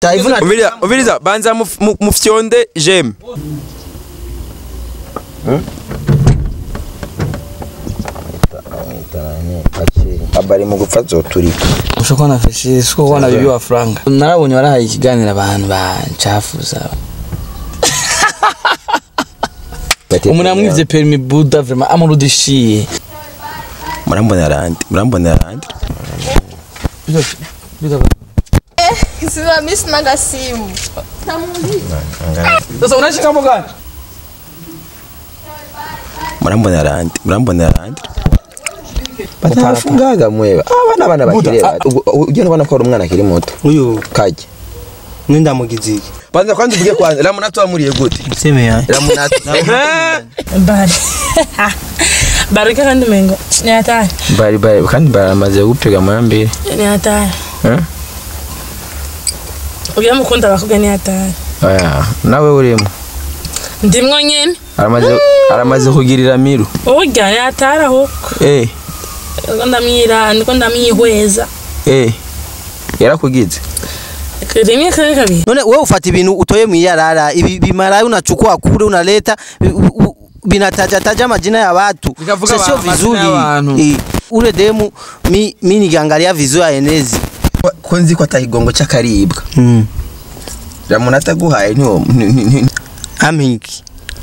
tayivuna Umviriza, umviriza banza muf- mu- mufyonde jeme. abari mu gupfa zoturika ushobora kubona feshi ushobora kubona bibi wa franga narabonye warahaye ikiganiro abantu bancafuza umuntu yamwivye permis buda vraiment amurudishiye Murambona randi, murambona randi. Sina mimi sina gasimu. sasa unashika mugani Murambona randi, murambona randi. batafungaga mweba abana bana bakiri bato ugenda ubona ko ari umwana akiri muto uyu kajya nindamugize iki Banza kwanza uvuge kwanza, Ramunatu wamuriye gute? seme yanjye Ramunatu. bari barika kandi mengo ni hatari bari bari kandi baramaze gupega muri mbere ni hatari Eh? ugira mukunda bakubwa ni hatari oya nawe urimo ndimwo nyene aramaze aramaze kugirira miru urya ni hatari ahubwo eh niko ndamwira niko ndamwihweza eh yarakugize rimwe kare kabiri none wewe ufata ibintu utoye mwiyarara ibi bimara unachukua kule unaleta u- u- vinatajataja majina ya watu Vikavuga Sasa sio majina ya vizuri watu. Eh, ule demu mi, mi nikiangalia vizuri ya enezi Ko nzi ko atahigongo cy'akaribwa. mm. Ramunatu aguhaye ntiwo ni- ni- ni- amiki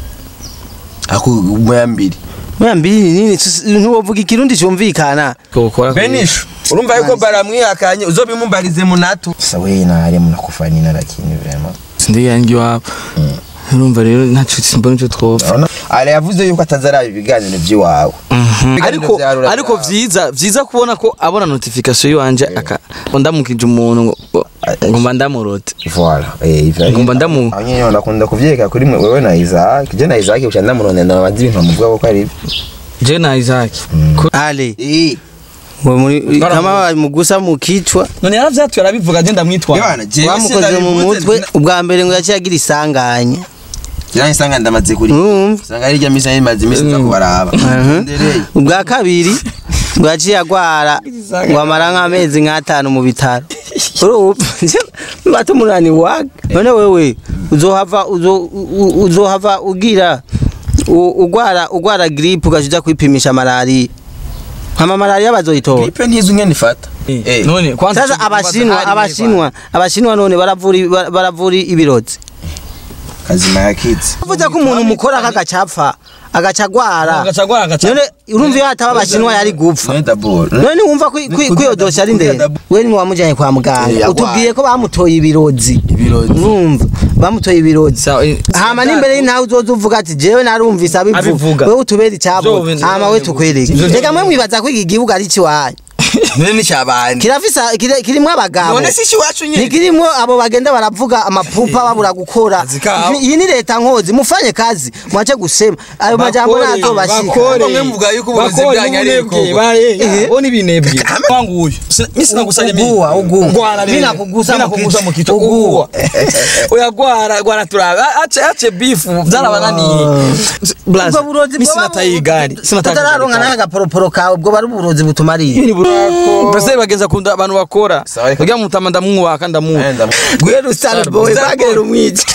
akumoya mbiri. moya mbili ni nini Sus- ntiwovuga ikirundi cyumvikana kokora Benisho, urumva yuko baramwihakanye uzobimumbarize Munatu. sasa wewe na hali mnakufanina lakini vraiment ndi yangi wabo urumva rero ntaco simbona ico twopfa Ale yavuze yuko atazaraba ibiganiro by'iwawe. ariko ariko vyiza vyiza kubona ko abona notification yiwanje aka ndamukije umuntu ngo- ngo- ngo mba ndamurote voilà eh ivyo Ngomba ndamu- abanyene nakunda kuvyeka kuri mwe wewe na Isaac je na Isaac uca ndamuronera amazi ibintu muvuga ko ari je na Isaac Ko- ale Eh. ngo muri- kama wamugusa mu kichwa none yaravyatuye arabivuga je ndamwitwara Bwana je wamukoze mu mutwe ubwa mbere ngo yaciye agira isanganya Jana sanga ndamaze kuri. urumva Sanga ari rya misa yimaze imisi nza kubaraba. Ndereye. ubwa kabiri ngo yaciye agwara ngo amara nk'amezi nk'atanu mu bitaro urumva bata umunani waga none wewe uzohava uzo- u- uzohava ugira u- ugwara ugwara gripe ugaca uja kwipimisha malariya hama malariya bazoyitora Gripe ntizo ngene ifata. Eh. none kwanza sasa ico abashinwa kubaza hari abashinwa abashinwa none baravura i- bara- baravura ibirozi Kazima yakitse. uvuze ko umuntu mukora akagacapfa agaca agwara agacagwara agaca none urumva iyo hataba abashinwa yari gupfa None dabor. none wumva ko ko- ko iyo dosiye ari ndende we ni wamujyanye kwa Eh, muganga yagwaye. utubwiye ko bamutoye ibirozi Ibirozi. urumva bamutoye ibirozi Sawa, eh, hama n'imbere y'intawe uzoza uvuga ati jewe narumvise abivuga Abivuga. wewe utubere icyabo Zo, hama we tukwereke Zo, zo. reka mwe mwibaza ko iki gihugu ari ikiwanyu None ni cyabandi. kirafise kiri- kirimwo abagabo None si iwacu nyine. ntikirimwo abo bagenda baravuga amapupa babura gukora Kazi kabo. iyi ni leta nkozi mufanye kazi mwache gusema ayo majambo Bakore, ntazobashika bakore. Bamwe muvuga yuko uburozi Bakore bwanyu ari ubunebwe, ibikorwa. baye, bo n'ibinebwe wangu uyu mimi sinagusanya mimi Uguwa, uguwa. Ngwara Mimi rero. nakugusa Mimi mu nakugusa kichwa. mu kichwa Uguwa. uguwa oya gwara gwara turaba ace ace beef byarabananiye blaza ubwo burozi mimi sinataye igari sinataye utararonka n'agaporoporo kawe ubwo bari uburozi butumariye mbese bagenza kunda abantu bakora Sawa, reka- kugira mutama ndamwubaka ndamuha Enda. gwera star boy bagera umwica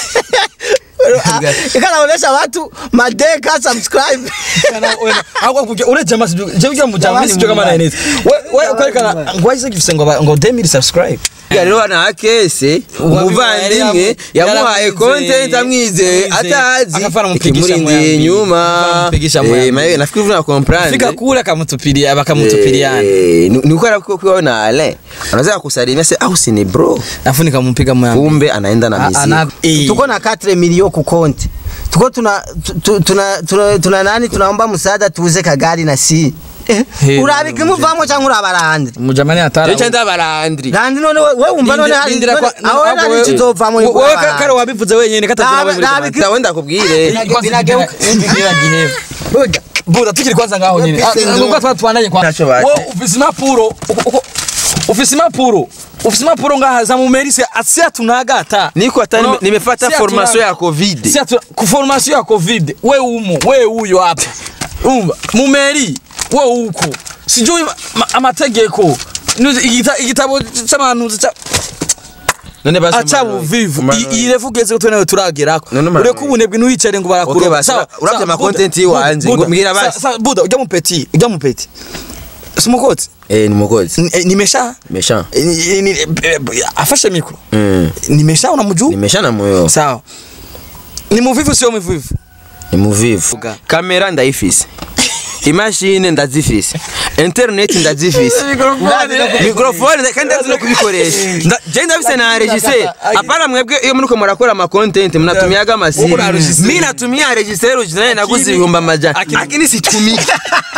ikanaonesha watu madeka subscribe ahubwo kuja ureje amazi je kugira mu jamisi cyo kama neza we we kwerekana ngo wahise gifise ngo aba- ngo 2000 subscribe rero na kese umuvandimwe yamuhaye content amwizeye atazi Akafana mupigisha ikimurindiye moya inyuma mbili. Mupigisha moya Eh, mbili. mawe nafikiri vuna comprendre fika kule akamutupilia bakamutupiliana Eh, ni ni ukora kwa kwa na ale anaweza kusalimia sasa au si ni bro afu nikampiga moya mbili. kumbe anaenda na mizigo Eh. tuko na 4 milioni ku konti tuko tuna tu- tuna tuna, tuna nani tunaomba msaada tuuze kagari na si eh, He, urabika imuvamo cyangwa urabarandi mujamani atara cyo cyanda barandri randi none we we wumva none hari Lindira kwa- none- aho ahubwo nari wewe- kizovamo ni wewe kuba ka- kare barandi. wabivuze wenyine katazira Nabi- muri nabi- Rwanda. ndawenda kubwire binageuka. Buda, buda tukiri kwanza ngaho nyine Pese Ah, ndo. nuko twa twananye kwa Ntacyo bate. Wewe ufise impapuro uko- uko- ufise impapuro ufise impapuro ngaha za mumerise asia tunagata niko hata No, nime- nimefata si formation hatuna- ya covid si atu ku formation ya covid we umo we uyo hapa umva mumeri we uko sijui ma- amategeko Nuzi- igita- igitabo c'abantu ca None basi aca Manuel, buvivu Manuel. iyi refu ugeze ko twe nawe turagerako None Manuel. ureka ubunebwe ntiwicare ngo Okay, barakuroba basi, urabye ama content y'iwanje, ngo mbwira basi. buda ujya mu peti ujya mu peti si umukotsi eh ni mugozi Ni- eh, nimesha mesha Eh, ni- ni- eh, afashe mikro mm nimesha unamjua nimesha na moyo sawa ni muvivu sio muvivu ni muvivu Vuga. kamera ndayifise imashini ndazifise internet ndazifise mikrofone nda- kandi ndazi no kubikoresha Nda- je ndafise na regisseur apana mwebwe iyo muriko murakora ama content mnatumiaga masimu Uko na regisseur. mimi natumia regisseur ujinaye naguze ibihumbi amajana Akini- lakini situmiki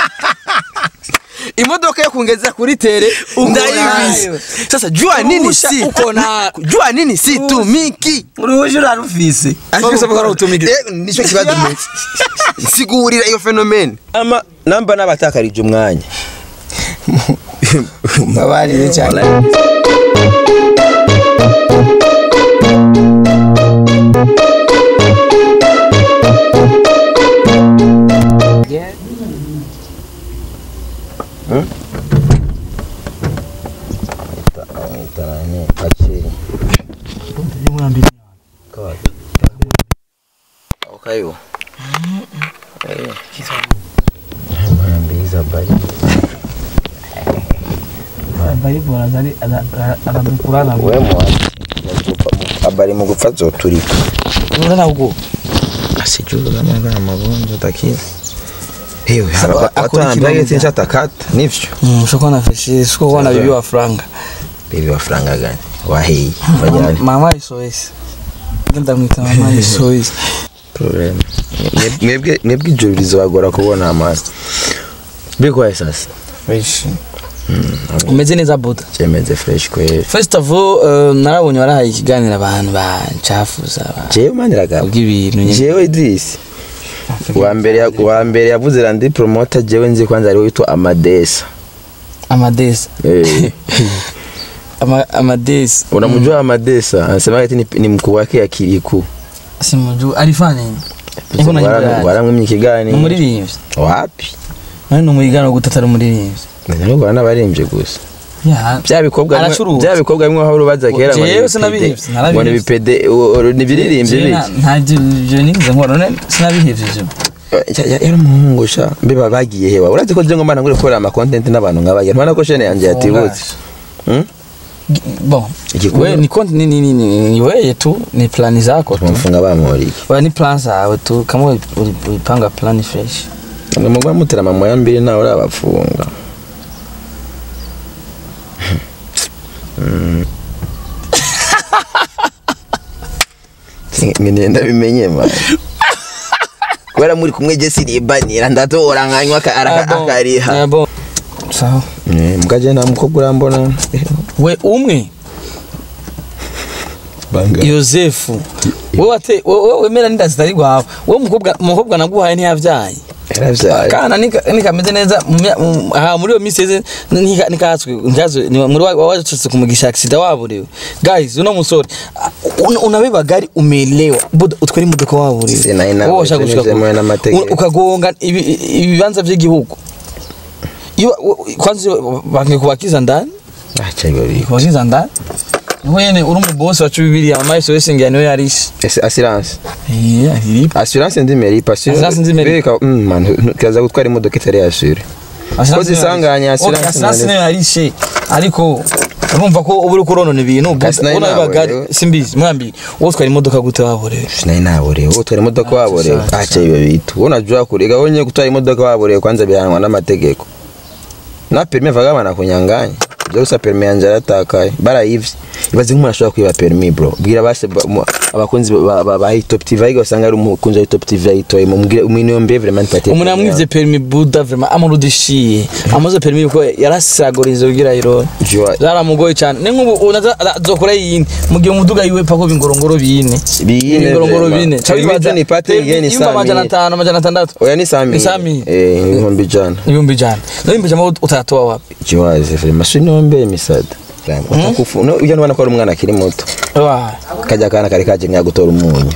imodoka yo kungeza kuri tere ndayibise sasa jua nini Urusha si uko na- jua nini situmiki uruhusha urarufise Ariko ko utumigire Eh, nicyo kibazo meze sigurira iyo fenomene ama namba n'abatakarije umwanya mbabarire cyane okayo abari mu gupfa zoturika urana ugo asijura magana magonjwa takiza Ewe, Saba, aba- akora watu ikibazo wanambia gani? nchatakata nivyo ushobora na feshi siko kubona bibi wa franga bibi wafaranga gani wahei wajani mama isoesi ngenda mwita mama isoesi problem mwebwe mwebwe ijoro rizobagora kubona amazi bikwaye sasa fresh umeze neza buda cyemeze fresh kweli first of all uh, narabonye warahaye ikiganiro abantu bancafuza jewe maniraga ubw'ibintu nyine jewe Idris wa mbere ya- wa mbere yavuze randi promoter jewe nzi kwanza ariwe witwa Amadesa amadesi eh Ama- amadesi unamjua Amadesa anasema eti ni, ni mkuu wake ya Kiriku simuju alifanya nini Niko na nyimbo yake. waramwimye ikigani ni umuririmbyi wapi nani ni umurigano gute atari umuririmbyi ntabwo bana baririmbye gusa ya bya bikobwa bimwe- Aracuruza. bya bikobwa bimwe aho urubaza kera ngo ni Jewe ibipede. sinabihevye, narabihevye. ngo ni ibipede u- u- ni ibiririmbye Jewe na- biki nta byo nigeze nkora none sinabihevye ivyo Ya- ya- yari umuhungu sha mbiba bagiye hewa urazi ko je ngo mbana ngure gukora ama content n'abantu nk'abagira ntubona ko shene yanjye yatibutse Hmm? Gi- bon Igikorwa- we ni konti ni ni ni ni ni wewe tu ni plani zako tu bamufunga bamuriki wewe ni plan zawe tu kama uli- uli- ulipanga plani fresh mugwa mutera mama ya mbiri nawe urabafunga Mm. ngene ndabimenye man kubera muri kumwe je siribanira ndatora nkanywa aka- araka- Ah, bon. akariha Ah, bon sawa Eh, mugaje nta mukobwa urambona we umwe banga yosefu wowe wate wowe wemera n'inda zitari rwawe wowe umukobwa umukobwa naguhaye ntiyabyaye yaravyaye kana nika- nikameze neza mu mya- mu- aha muri iyo minsi yeze nika- nikatswe nikazo ni muri wa- wacitse kumugisha accident waburewe guys uno musore ah, una- unabeba gari umelewa buda utwara imodoka waburewe Sina ina- Wowe washaka gushika tunyuze ku- muri n'amategeko. u- ukagonga ibi- i- ibibanza by'igihugu iyo u- kwanza iyo bangiye kubakiza ndani acha hivyo biko kubakiza ndani wene uri umubosi wacu bibiri amaso yose ngira niwe yarishe Ese assurance eh ariripa assurance ndi meri passion Assurance ndi meri. Bereka, mm, man ntu- kiraza gutwara imodoka itari yasure Ko zisanganya assurance assurance nari- niyo yarishe ariko urumva ko uba uri kuronona ibintu Kasi nayo ubona nawe, bagari yewe. simbizi mwambi wowe utwara imodoka gute waborewe sinari naborewe utwara imodoka waborewe sasa. acha hivyo vitu unajua kurega wenye gutwara imodoka waborewe kwanza bihanwa n'amategeko na permis vaga banakunyanganya byose permis yanje yaratakaye barayivye ibaze nk'umuntu ashobora kwiba permis bro bwira base ba- mu- abakunzi ba- ba ba top tv ariko usanga ari umukunzi wa top tv ayitoye mumubwire umwiniombe vraiment nipatie umuntu permis yamwivye permis buda vraiment amurudishiye amaze permis yuko yarasagoriza kugira irone Jua- zaramugoye cyane ni nk'ubu unaza azokora yindi mu gihe umuduga yiwe pako bingorongoro bine Bine bingorongoro vraiment. bine Permis Cabibaza- tu nipate permis igeni yumva saa amajana mille. atanu amajana atandatu oya ni sami Ni sami. eh ibihumbi jana ibihumbi ijana n'ibihumbi ijana utatoa wapi kiwaze vraiment siniombe misada utakufu no ujya nubona ko ari umwana akiri muto Wa. kajya kana kari kaje nka gutora umunyu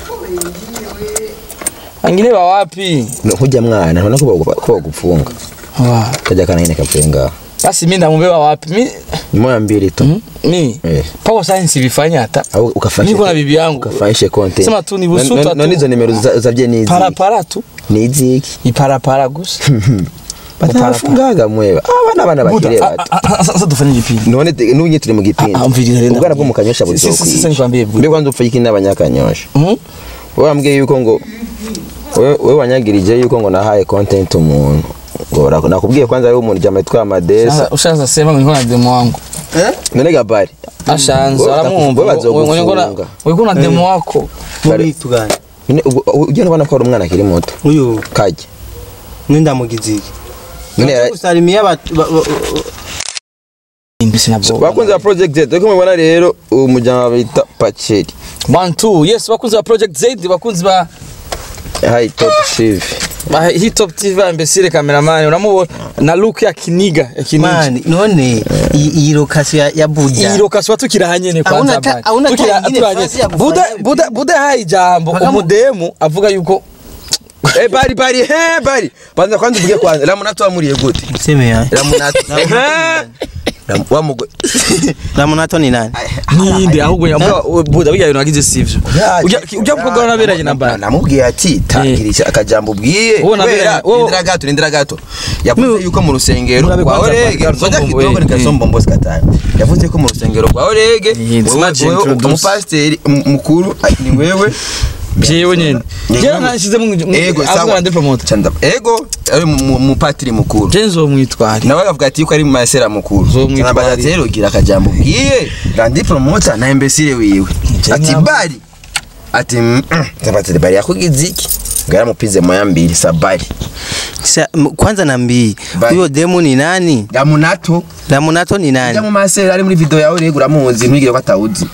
angine ba wapi No, hujya mwana ntubona ko bagu- ko bagufunga Wa. kajya kana nyine kavuye ngaho basi mi ndamubeba wapi mi moya mbili tu Mhm. mi Eh. power science bifanya hata au ukafanyishe niko na bibi yangu ukafanyishe content Sema tu ni busuta None- tu. none izo nimero za- zavye ni para iziki para tu ni iziki iparapara gusa batafungaga mwewe abana bana bakiri Buda, bato a- a- a- sasa tufanye igipindi none te- n'ubu nyine turi mu gipindi Ah, ah, mvirira rero ubwana bwo ndabwira. mu kanyosha Si- si- si- si- buzokwica nikwambie Buda. mbe kwanza upfa iki n'abanyakanyosha Mhm. wowe wambwiye yuko ngo wewe wewe wanyagirije yuko ngo nahaye content umuntu ngo ura- nakubwiye kwanza wewe umuntu jama yitwa Amadesa Sasa ushaanza sema ngo niko na demo wangu none gabari ashanza Wewe aramwumva utakufunga, ngo- ngo niko na- bazogufunga. ngo niko na demo wako muri tugana none ubwo- ugenda ubona ko ari umwana akiri muto uyu kajya nindamugize iki none yara- gusalimia abantu ba- ba- imbisi nabwo bakunze ba project Z ariko mubona rero uwo mujyama bita Pacheri one two yes bakunzi ba project z bakunzi ba high top chief ba hitop tv ba imbesire cameraman uramubona na look ya kiniga ya kiniga mani none iyi iyi lokasiyo ya- ya buja iyi lokasiyo tukirahanye ne Hauna kwanza ta- bari. hauna ta Tukira- ingine turahanye. fasi ya kufanya buda hivi. buda buda hayi ijambo Bakamu- umudemu avuga yuko eh bari bari he bari banza kwanza uvuge kwanza ramunato wamuriye gute mseme ya ramunato Ram- wamugo ramunato ni nani ninde ahubwo yamuga buda bijya bintu wagize sivyo ujya ujya mukobwa naberanye na bari namubwiye ati tangirisha akajambo ubwiye Wowe naberanye- kubera wowe- indira gato indira gato yavuze yuko mu rusengero Murabe rwa kwanza Orege Pastor ngoja Mbombo, kidogo eh, nikasomba mbose katani yavuze ko mu rusengero rwa Orege it's wewe- not wewe introduce. umupasiteri m- mukuru ah, ni wewe jewe nyene Ni jewe wewe. nashize mu ego avuga sawa ndi promoter Chanda- ego ari mu- mu- umupatiri mukuru je nzomwitwara nawe akavuga ati yuko ari mu masera mukuru Uzomwitwarira. Chanabaza ati rero gira akajambo ubwiye randi promoter na imbesire wiwe ati ntabwo- bari ati tabati bari yakugize iki ngo yaramupize moya mbili sabari Sa- m- kwanza nambii Bye. huyo demu ni nani ramunato ramunato ni ujya nani mu masera ari muri video yawe rego uramuzi ntugire ko atawuzi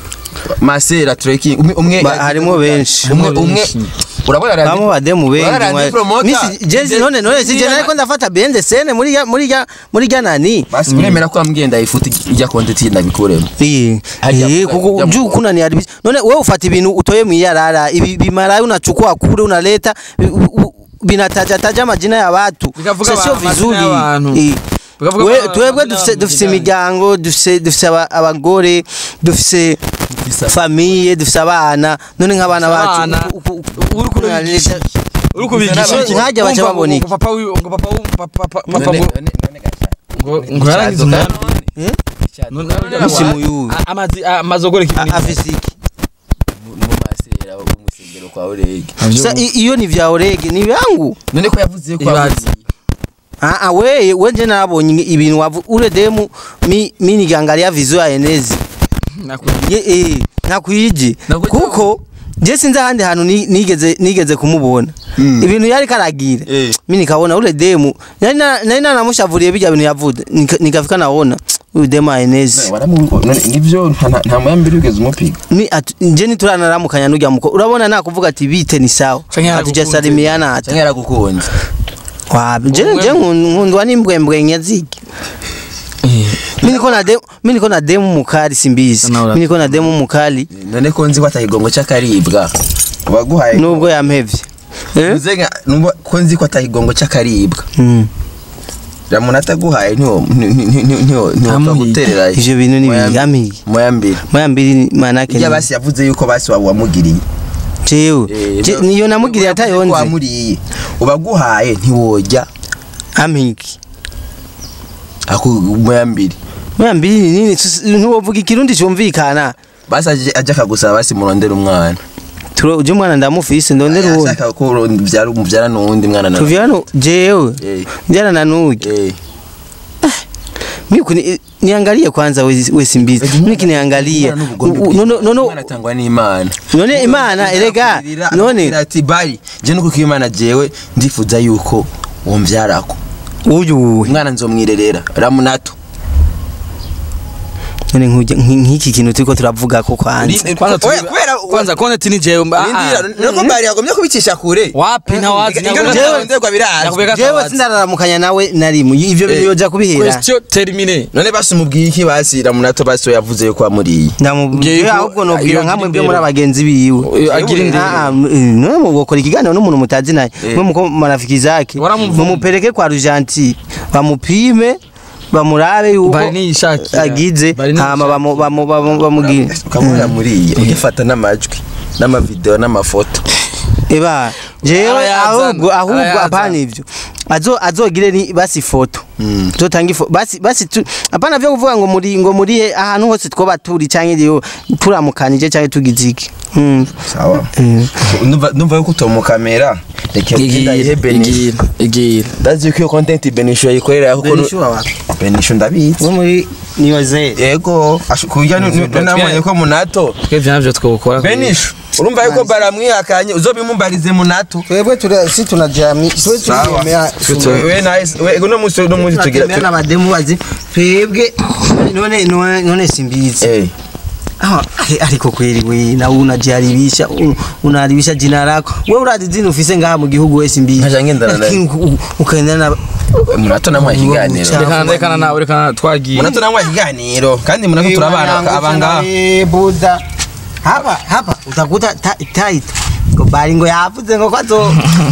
masera trekking umwe umwe Ba- harimo benshi. umwe umwe urabona randi bamo bademu bengi Urabona mwa- randi promoter Misi- jezi none none si jena ariko ndafata bende sene muri ya muri ya muri ya nani basi uremera ko wambwiye ifuti ijya content ndabikuremo Iyi. Hajya Eh, kuka- kuko hajya juu mu- kuna ni haribisi. None wewe ufata ibintu utoye mu yarara, ibi bimara unachukua kule unaleta bi- u- u- binataja taja majina ya watu. Bikavuga Sasa sio amazina vizuri. y'abantu. Eh. Bikavuga We amazina twebwe y'abantu dufise dufise bijyanye. imiryango, dufise dufise aba- abagore, dufise famiye, dufise abana. None nk'abana Abana. bacu uku- uku- uku- Uri kubigisha. uri kubigisha So, iki? nkajya baca Wumva babona ngo- iki? ngo papa wiwe ngo papa wiwe- papa papa papa None- ngo- none- none gasha. ngo ngo yarangize umwana Eh? None- none- Musimu yuyu. A- amazi a- amazogore A- kibini afise iki? mu masera umusengero kwa Orege Sasa i- iyo ni vya orege ni vyangu. none ko yavuze ko Ibaze. yavuze Ah, ah, we wenje nabonye ibintu wavu ule demu mi mi nikiangalia vizuri ya enezi ye eh nakwije Nakwije. kuko je sinzi ahandi hantu ni- nigeze nigeze kumubona ibintu yari karagira Eh. mi nikabona ule demu nari na- nari nanamushavuriye bijya bintu yavuze Nika- nikafika naona uyu demu ya enezi Waramu- none nivyo nta- nta muyambiri ugeze umupiga mi atu- nje nituranaramukanya n'urya muko urabona nakuvuga ati bite ni sawa Canke yaragukunze. hatujasalimiana hata cyangwa yaragukunze wapi je je nkun- nkundwa n'imbwembwe nyaziki mi niko na demu mi niko na demu mukali simbizi Nawe mi niko na demu mukali none ko nzi ko atahigongo cy'akaribwa waguhaye nubwo yampevye eh Uze nka- numva ko nzi ko atahigongo cy'akaribwa Mm. ramuntu ataguhaye ntiwo ntiwo Ntamuhiye. guterera ivyo bintu ni bigamiye muyambiri moya mbili manake iyo basi yavuze yuko basi waba wamugiriye jewe Eh, Je- no- niyo namugiriye yavuze ko atayonze wamuriye ubaguhaye ntiwojya amiki aku muyambiri moya mbili ni nini Sus- ntiwovuga ikirundi cyumvikana basi aje aje akagusaba basi murondera umwana turo uje umwana ndamufise ndondera uwundi ashaka ko mubyara mubyara n'uwundi mwana na tuvyano jewe Eh. njana na nuge eh Mimi kuni niangalie kwanza we, we simbizi. Mimi kiniangalia. No no no no. umwana atangwa n'imana None imana erega none ati bari je nuko ko imana jewe ndifuza yuko wombyarako uyu umwana nzomwirerera ramunato none nkuje nk'iki kintu turiko turavuga ko kwanza. Ri- kwanza Oya, tubi- kubera kwanza kone tini jewe mba- ah, Rindira, nuko bari yagomye kubicisha kure wapi ntawazi ingano nakubwira- zaronderwa birazwi nakubwira ko Jewe atawazi. sindararamukanya nawe narimu ivyo bintu Eh, yoja kubihera. question termine none basi umubwiye iki basi ramunato basi we yavuze yuko wamuriye Ndamubwiye Ngiye ahubwo ko- nobwira iyo nkamwe agira byo muri indero. abagenzi biwe. Iyo agira indero. Ah, ah, m- none mugokora ikiganiro n'umuntu mutazi naye. Eh. Mwe muko marafiki zake. Waramuvuma. Mumupeleke kwa Rujanti. Bamupime bamurabe yuko Bari niyishakira. agize Bari hama niyishakira. bamu- bamu- bamu- bamugire ukamubona muriye ugifata n'amajwi n'amavideo n'amafoto eba jewe Arayazana, ahubwo ahubwo arayazana. apana ivyo azo azogire ni basi foto zotanga ifo basi basi tu apana vyo kuvuga ngo muri ngo muri he- ahantu hose twoba turi canke rero turamukanije canke tugize iki Mm. sawa Ndumva- ndumva yuko utomukamera reka ugenda ihe igira benisho igira igira ndazi yuko iyo content benisho yayikorera kuko Benisho wapi? benisho ndabizi wo muri niyoze yego ashu- kurya ni- ni- namanye ko munato twebwe navyo twokora benisho urumva yuko baramwihakanye uzobimumbarize munato twebwe tura si tunajami twe Sawa. tuyemera we nawe we uno munsi uno munsi tugira tugira n'abademu bazi twebwe none none none simbizi eh Ah, ari- ariko kweli we na unajaribisha un- unaribisha jina lako wewe urazi zino ufise ngaha mu gihugu wese mbi Nkaja ngendana naye. Lakini u- ukaendana na munato namwe ikiganiro Ubu- rekana rekana nawe rekana twagiye munato namwe ikiganiro kandi munato turabana abanga Eh, buda hapa hapa utakuta ta- tight ngo bari ngo yavuze ngo kwazo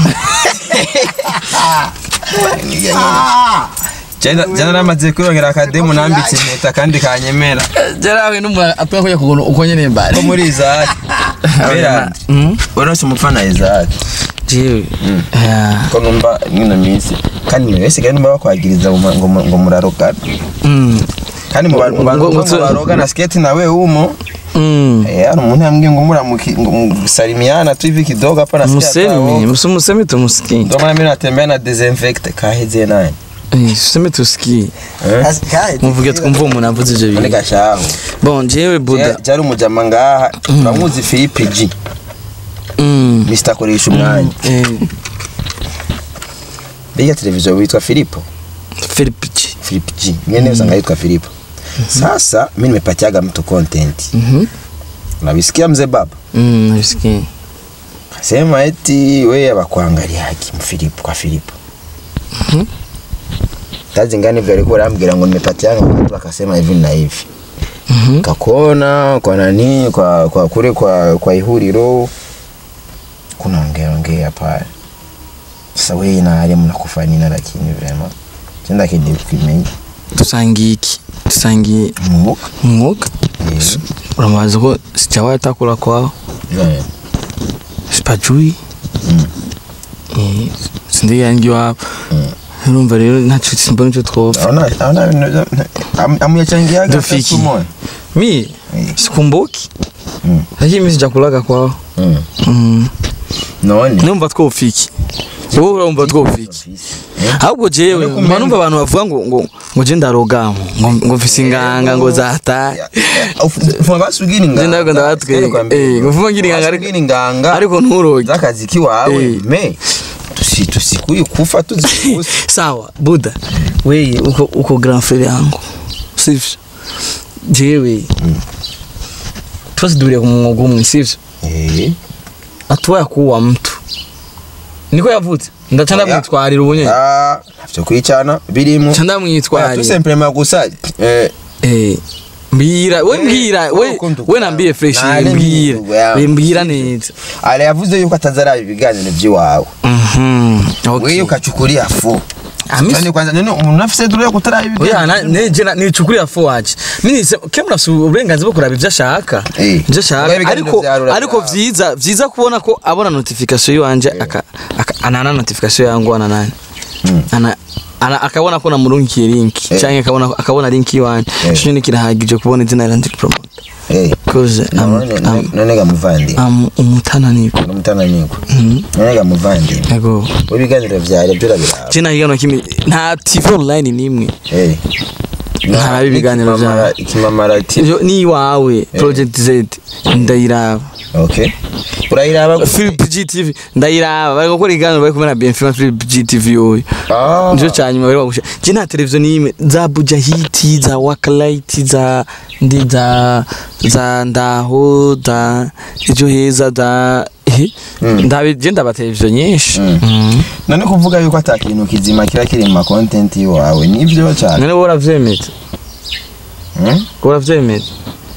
Ah, jana jana namaze kwirongera akademu nambitse impeta kandi kanyemera jarawe n'umuntu apfa kujya kugura uko nyene mbari ko muri Isaac berandi urose umufana Isaac jewe ya ko numva mwino minsi kandi mwe wese kandi bakwagiriza ngo ngo ngo murarogana mm kandi mu bantu Ngo- ngo tu- barogana skate nawe umo mm eh hari umuntu yambwiye ngo muramuki ngo salimiana tu hivi kidogo hapa nasikia musemi musu musemi tumusikie ndo maana mimi natembea na desinfect kaheze nani eh musemi tusikie eh kasi- kai- muvuge twumva umuntu avuze ivyo none bintu gashaho bon jewe buda cyari umujama ngaha turamuzi Philippe G mm Mr koresha umwanya eh Biga televiziyo witwa Filipo Philip G Philip G mwene usanga yitwa Filipo sasa mimi nimepatiaga mtu content mhm unavisikia mzee baba mm nasikie sema eti wewe abakuangalia haki mfilipo kwa Filipo tazi ngani vile alikuwa anambia ngo nimepatiaga mtu akasema hivi na hivi mhm kakona kwa nani kwa kwa kule kwa kwa ihuriro kuna ongea ongea pale sasa wewe na hali mnakufa nini lakini vema tenda kidi kimei tusangiye iki tusangiye mwuka umwuka uramaze ko sijawahi takula kwao yeah. sipajui Eh, sindi yangi wabo urumva rero ntacyo simbona icyo twopfa Aona aona am- amuyachangiaga Dufiki. siku moja. mi Eh. sikumbuki Mm. lakini mi sijakulaga kwao Mm. Mm. None. numva twofiki wowe urumva twofiki ahubwo jewe Ariko mba numva abantu bavuga ngo ngo ngo je ndarogamo ngo ngo mfise inganga ngo zataye Ufuma basugini nganga. Je ndavuga ndabatwe eh ngo mvuga ngira inganga ariko Basugini nganga. ariko nturoge zakazi kiwawe Eh. me tusi tusikuye kufa tuzikusi. sawa buda weye uko uko grand frère yangu sivyo jewe twese duhuriye ku mwuga umwe sivyo Eh. atuwa yakuwa mtu niko yavutse ndaca ndamwitwarira ubu nyene Ah, navyo kwicana birimo. ca ndamwitwarira Tusemplement gusa eh Eh, mbwira we Eh, mbwira we urukundo we nambiye fresh Nale mbwira mbwira, yawe. we mbwira neza ale yavuze yuko atazaraba ibiganiro by'iwawe mhm wewe okay ukachukulia fu Ami- Nani kwanza nani unafise duru yo kutaraba oya ibiganiro na- neje na- nicukurira fo waje minise kemu nafise uburenganzira bwo kuraba ivyo ashaka Eh. ivyo Oya, ashaka ibiganiro ariko vya Rura ariko vya- vyiza vyiza kubona ko abona notification yiwanje aka aka- anana notification yangu ana nani Mm. ana ana akabona ko namurungikiye link Eh. canke akabona akabona link yiwanje Eh. cyo ni kirahagije kubona izina ryanjye promote eh cause am none am none ga muvandi am umutananiko n'umutana niko Mhm. none ga muvandi yego ibiganiro vya rebyo birabiraba je nahigano kimwe nta TV online nimwe eh Ntaraba ibiganiro vyawe. ikimamara ati Iyo ni iwawe project Z ndayiraba okay urayiraba Philip GTV ndayiraba bari gukora iganiro bari kumwe na Bienfait Philip GTV yoyo ah nico cyanyuma bari bagusha je nta televiziyo nimwe za Buja Hit za Wakalight za ndi za za ndaho za ejo heza za eh ndabe je ndaba televiziyo nyinshi Mm. Mhm. none kuvuga yuko ata kintu kizima kira kiri mu ma content yiwawe nivyo cyane none wowe uravyemeza Hmm? wowe uravyemeza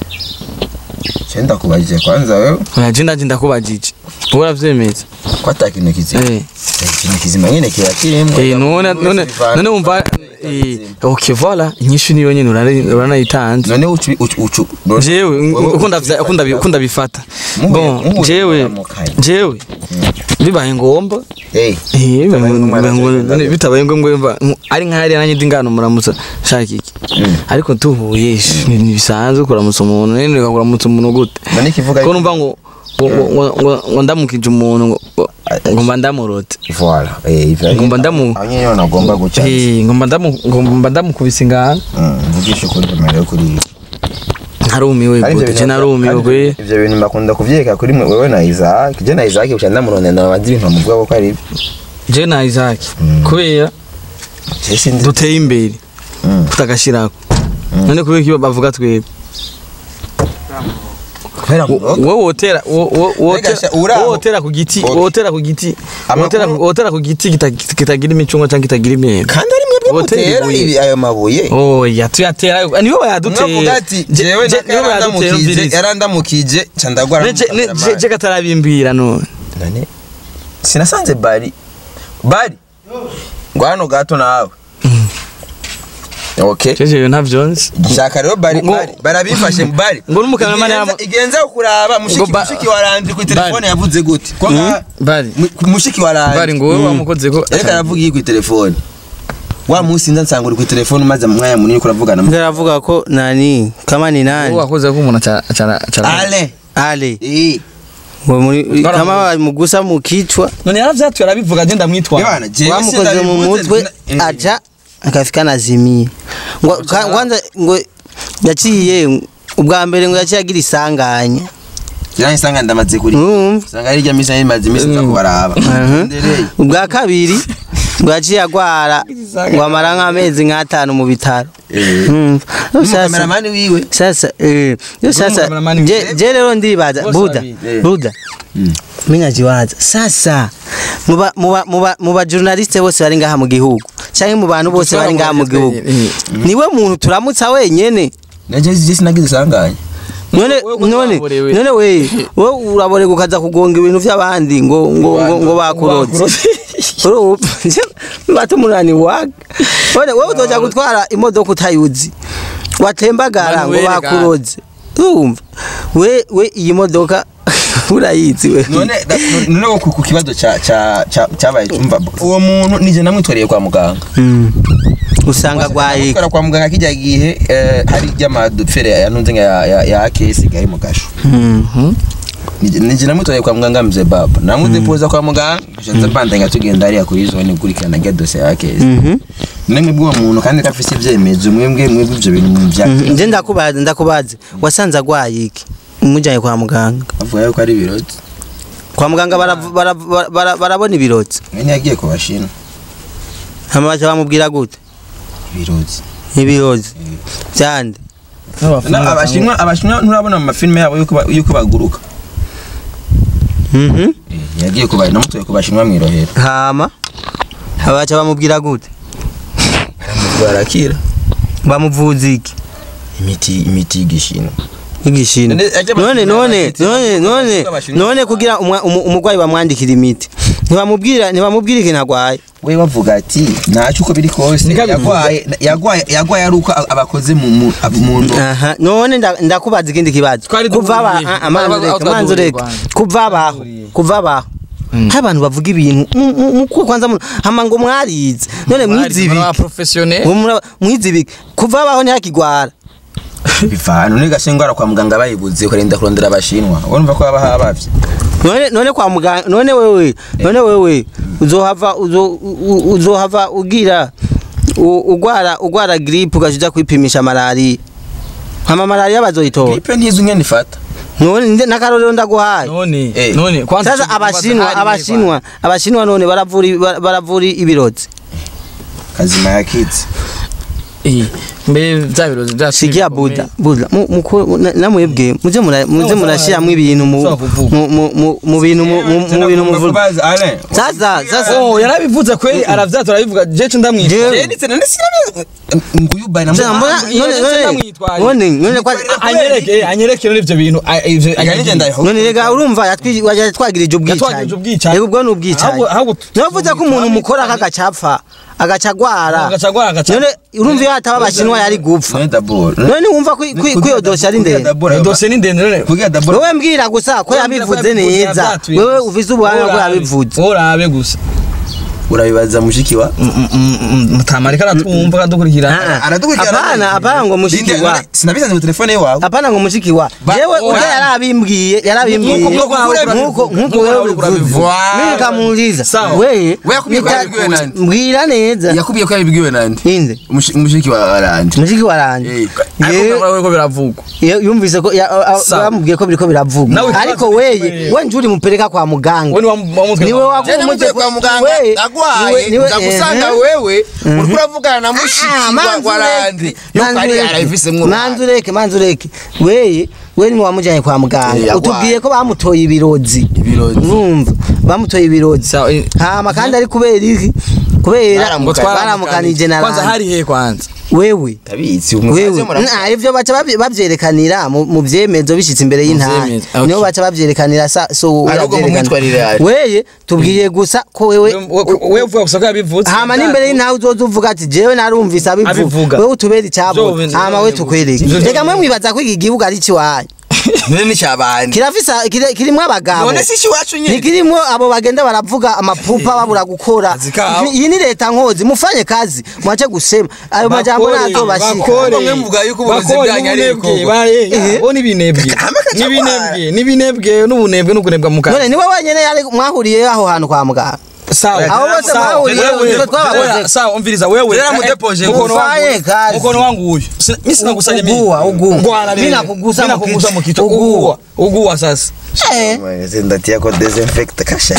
cyenda kubajije kwanza wewe oya je ndaje ndakubajije wowe uravyemeza ko ata kintu kizima eh ikintu kizima nyine kiba kirimo Eh, none none none wumva Eh, okay voilà inyishu niyo nyene urare- uranayitanze none ucu ucu ucu jewe uko ndavya- uko ndabi- uko ndabifata Muhuye- bon muhuye jewe muramukanya. jewe bibaye ngomba eh Eh, Bitabaye ngombwa bibaye ngombwa- nacyo none bitabaye ngombwa mva ari nk'ahari nanjye ndi ngano muramutsa shaka iki ariko tuhuye sh- ni ni bisanzwe kuramutsa umuntu nene reka kuramutsa umuntu gute none ikivuga ko numva ngo ngo- ngo- ngo- ngo ndamukije umuntu ngo- ngo- ngo mba ndamurote voilà eh ivyo Ngomba ndamu- aho nyene nagomba guca Eh, ngo mba ndamu- ngo mba ndamukubise ingano mvugisha ukuri kamera kuri narumiwe Kandi ivyo gute je bintu- narumiwe kandi kwe ivyo bintu mbakunda kuvyeka kuri mwe wewe na Isaac je na Isaac uca ndamurondera amazi ibintu bamuvuga ko ari je na Isaac kubera je sindi duteye imbere Mm. tutagashirako none kubera iki bavuga twebwe kubera ngo wowe wotera wo- wo- wotera- Mbega sha- uraho. wowe wotera ku giti Okay. wotera ku giti Amakuru- wotera ku- wotera ku giti kita- kitagira imicungwa cyangwa kitagira imyembe kandi ari mwebwe Hoteli mutera ibuye. ibi ayo mabuye oya tuyatera nibo mwavuga bayadutera ati jewe yarandamukije yarandamukije ca ndagwara je katarabimbira none none sinasanze bari bari ngo hano gato nawe okay jeje ntavyo nzi shaka rero bari Ngo- bari barabifashe mu bari ngo n'umukameramani Igenza- yamu- igenza kuraba mushiki Ngo ba- mushiki waranje ku telefone Bari. yavuze gute ko nka- bari mu- mushiki waranje bari ngo wowe wamukoze ko ariko aravuga iyi ku telefone wa munsi nza nsanga uri ku telefone umaze mwanya munini uriko uravugana Mbwa aravuga ko nani kama ni wowe nani wakoze ko umuntu aca aca- aca ale ale eh ngo muri Twaramuzi. kama bamugusa mu kichwa none yaravyatuye arabivuga je ndamwitwara Bwana, jewe wamukoze mu sindabivuze, mutwe eh, aca akafika nazimie ngo ka- kwanza ngo yaciye ubwa mbere ngo yaciye agira isanganya Kiranye sanga ndamaze kuri urumva sanga ari rya misa yimaze imisi nza kubaraba Mhm. Ndereye. ubwa kabiri ngo yaciye agwara ngo amara nk'amezi nk'atanu mu bitaro Eh. Urumva? Sasa- N'umukameramani wiwe sasa eh yo sasa Cameraman je wiwe. je rero ndibaza Bose buda babiri. Eh. buda mina jiwaza sasa muba muba muba muba journaliste bose bari ngaha mu gihugu cyangwa mu bantu bose bari ngaha mu gihugu niwe muntu turamutsa wenyene naje je sinagize sanganya none Wewe ko none waborewe. none we wowe uraborega ukaza kugonga ibintu by'abandi ngo ngo ngo, ngo bakuroze urumva batumunani waga none wowe utoja gutwara imodoka utayuzi watembagara Manu ngo wereka. bakuroze urumva we we iyi modoka urayizi we none da- none wo ku ku kibazo ca ca ca- cabaye umva uwo muntu nije namwitwariye kwa muganga Mm. usanga gwaye Namutwara kwa muganga kijya gihe eh, hari ry'amadupfere yanunze nka ya ya, ya kesi gari mu gasho Mhm. Nije- nije namwitwariye kwa muganga mze baba namudepoza kwa muganga nza bandanya tugenda hariya kuri zone gukurikirana rya dosiye ya kesi Mhm. nemwe bw'uwo muntu kandi ko afise ibyemezo mwebwe mwebwe ivyo bintu bya Mhm. nje ndakubaza ndakubaza wasanze agwaye iki umujyanye kwa muganga avuga yuko ari ibiroti kwa muganga barav- barav- bara- barabona ibirotsi mwene yagiye ku bashina amabaca bamubwira gute ibiroti ibirozi byande Na- abashinwa abashinwa nturabona mu mafilime yabo yuko ba- yuko baguruka Mhm. Eh, yagiye kuba namutoye ku bashinwa mwirohera hama abaca bamubwira gute barakira bamuvuza iki imiti imiti y'igishino igishino None- ajya none abashinwa none bafite- none none abashinwa- none kugira umwa- umu- umurwayi bamwandikira imiti ntibamubwira ntibamubwira ikintu agwaye we bavuga ati ntacyo uko biri kose Niko abivuga. yagwaye yagwaye yagwaye ari uko abakoze mu mu mu ndo aha none nda- ndakubaza ikindi kibazo Twari kuva aba duhuriye. ah, amanzu Aho reka twari amanzu duhuriye reka Rwanda. kuva abaho Duhuriye. kuva abaho hari abantu bavuga ibintu mu- mu- mukuwe kwanza mu- hama ngo mwarize none mwizibike professionnel ngo mura- mwizibike kuva abaho ntihakigwara biva none gase ngwara kwa muganga bayibuze ukarinda kurondera abashinwa urumva ko haba habavye none none kwa muganga none wewe none wewe uzohava uzo- u- uzohava ugira u- ugwara ugwara gripe ugaja kwipimisha malaria hama malaria bazoyitora gripe ntizi nyene ifata none nde- n'akarorero ndaguhaye none Eh. none kwanza sasa abashinwa abashinwa abashinwa none baravura i- bara- baravura ibirozi kazima yakitse eh mbe bya birozi bya sikia buda buda mu- muko- na- namwebwe muze mura- muze murashiramwo ibintu mu mu- mu- mu- mu bintu mu- mu mu bintu muvuga sasa sasa oh yarabivuze kweli aravyatura arabivuga jeje ndamwita Jewe. nguyu bana Sasa mbona none none none none kwa anyereke anyereke rero ivyo bintu a- ivyo Aganije ndayiho. none rega urumva yatwi- waje twagirije Yatwagirije ubwicanyi ubwicanyi. rega ubwo ni ubwicanyi Ahubwo- ahubwo navuze ko umuntu mukora kagacapfa agaca agwara Agaca agwara, agaca- none urumva iyo hataba abashinwa yari gupfa none daboro none wumva ko ko- ko iyo dosiye ari ndende dosiye ni ndende none kugira daboro wowe mbwira gusa ko yabivuze neza wewe ufise ubuhanga ko yabivuze urabe gusa urabibaza mushiki wa mutamarika aratumva akadukurikirana aradukurikirana Hapana, hapana ngo mushiki Linde, wa. none sinabisanze mu telefone yawe apana ngo mushiki wa Ba- jewe oya. ujya yarabimbwiye yarabimbwiye Nkuko- nkuko urabivuze. nkuko nkuko Nkuko wewe urabivuze. ubivuze Voilà. mimi nikamuuliza Sawa. wewe We yakubwiye ko nita- yabibwiwe nande? mbwira neza yakubwiye ko yabibwiwe nande inde Mushi- mushiki wa aranje mushiki waranje Eh, Yewe- ariko ko biravugwa Ye- yumvise ko ya- a- a- Sawa. bamubwiye ko biriko biravugwa Nawe ariko ikibazo weye gikomeye. we njuri mupeleka kwa muganga we ni wamutwe niwe Je namuteye kwa muganga ndagwaye ndagusanga wewe uriko uravugana na mushiki wa waranje yuko ari arabifisemwo manzureke manzureke weye we ni wamujanye kwa Eh, muganga yagwaye. utubwiye ko bamutoye ibirozi Ibirozi. urumva bamutoye ibirozi Sawa, eh, hama kandi ari kubera iki kubera Baramukanije. baramukanije na kwanza ranje. hari he kwanza wewe tabizi wewe Nah, ivyo baca babye- bavyerekanira mu mu vyemezo bishitse imbere y'intara vyemezo, okay. niho baca bavyerekanira sa so Ahubwo mu uravyerekana. myitwarire yawe. weye tubwiye gusa ko wewe we uvuga gusa ko yabivuze hama n'imbere y'intawe uzoza uvuga ati jewe narumvise abivuga Abivuga. wewe utubere icabo Vyo- hama we tukwereke Vyo- reka mwe mwibaza ko iki gihugu ari ikiwanyu none ni cyabandi kirafise kiri- kirimwo abagabo none si iwacu nyine ntikirimwo abo bagenda baravuga amapupa babura gukora Kazi kabo. iyi ni leta nkozi mufanye kazi mwache gusema ayo majambo natobashika bakore Ahubwo mwe muvuga yuko uburozi bakore bwanyu ari n'ubunebwe ibikorwa. bare bo n'ibinebwe Kagame kaca n'ibinebwe n'ibinebwe n'ubunebwe n'ukunebwa mu none kanwa niwe wenyene yari mwahuriye aho hantu kwa muganga sawa Abo bose sawa. bahuriye, Wewe- utwo twabakoze. wewe- sawa umviriza wewe Tena mudepoje mukono gusa. wangu Ufanye kazi. mukono wangu uyu Sina- mimi sina kusanya mimi Ugua, ugua. Ngwara Mimi rero. nakugusa Mimi mu nakugusa kichwa. mu kichwa Ugua. ugua ugua sasa Eh, ndatia ko desinfect kasha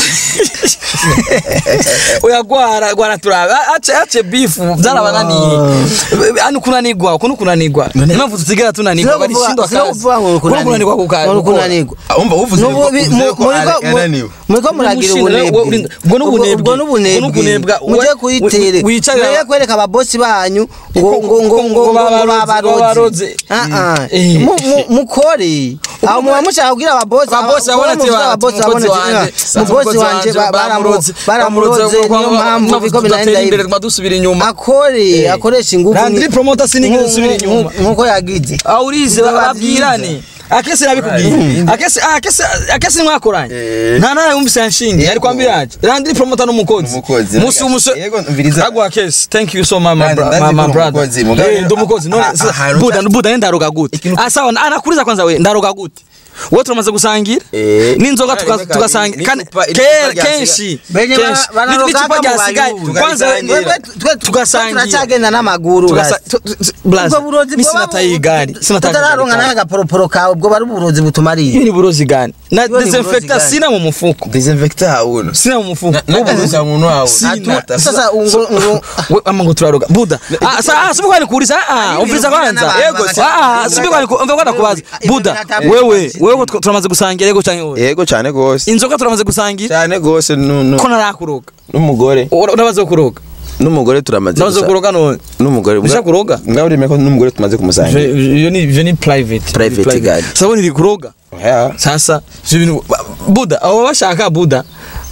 oya gwara gwara turabe ace ace bifu byarabananiye ani kunanigwa kuno kunanigwa impamvu tutigera tunanigwa bari shindwa sino kazi kuvuga ngo kuno kunanigwa kukazi kunanigwa umva uvuze Nubu- bi- mu- muriko- mu- muriko muragira ubunebwe ubwo n'ubunebwe ubwo n'ubunebwe n'ubunebwe muje kuyitere muje kwereka ababosi banyu ngo ngo ngo ngo ngo babaroze babaroze. Ah, ah. Eh. Mu- mu- mukore aho muba mushaka kubwira ababosi Ababosi aba- babona ati muvuga ba- ababosi umukozi babona wanje, ati, "Ah, umukozi wanje ba- baramu- bamuroze, baramuroze niyo mpamvu biko binagenda imbere hivi." tuma dusubira inyuma akore akoresha ingufu Landry nki- promoter sinigeze nku- nsubira nku- inyuma. nkuko yagize awurize Biba babwirane akese nabikubwiye akese akese akese mwakoranye Eh. nta nawe wumvise yanshingiye ari kwambira ati Landry promoter n'umukozi Umukozi. musi umusore Yego, mviriza. agwa kese thank you so much my, Kandi bro- ndazi my, ko my uri brother umukozi, mugabo- eh ndi umukozi none Ah, sasa, ahantu buda cya- buda ndaroga gute ah sawa anakuriza kwanza we ndaroga gute wowe turamaze gusangira Eh. n'inzoga tuka- Ni- tugasangira ni- kandi n'icupa- ke- n'icupa ryasigaye. kenshi Benye kenshi ba- banaroga n'icupa mu ryasigaye bayuzi. kwanza Tugasangira. Twebwe twe- twe tugasangira turacagenda n'amaguru Tugasa- basi. tu- tu- tu- blaza, ubwo burozi mi bwoba sinataye bu- igari sinataye tutararonka igari. n'agaporoporo kawe ubwo bari uburozi butumariye Hiyo ni burozi gani na Hiyo ni desinfecta burozi sina mu mufuko desinfect hauno sina mu mufuko nakaza muntu wawe Sina. sasa ngo ngo we ama ngo turaroga buda ah sa ah sibi kwani kuuliza ah umviriza kwanza Yego, ah sibi kwani umva kwani kubaza buda wewe wewe tw- turamaze gusangira yego canke wewe yego cyane gose inzoga turamaze gusangira cyane gose nu- nu- ko narakuroga n'umugore Ura- urabaze kuroga n'umugore turamaze urabaze gusa- kuroga none n'umugore Ushaka kuroga? ngaho uremeye ko n'umugore tumaze kumusangira iyo ni iyo ni private Private gari. saboni iri kuroga Oya. sasa ivyo bintu buda abo bashaka buda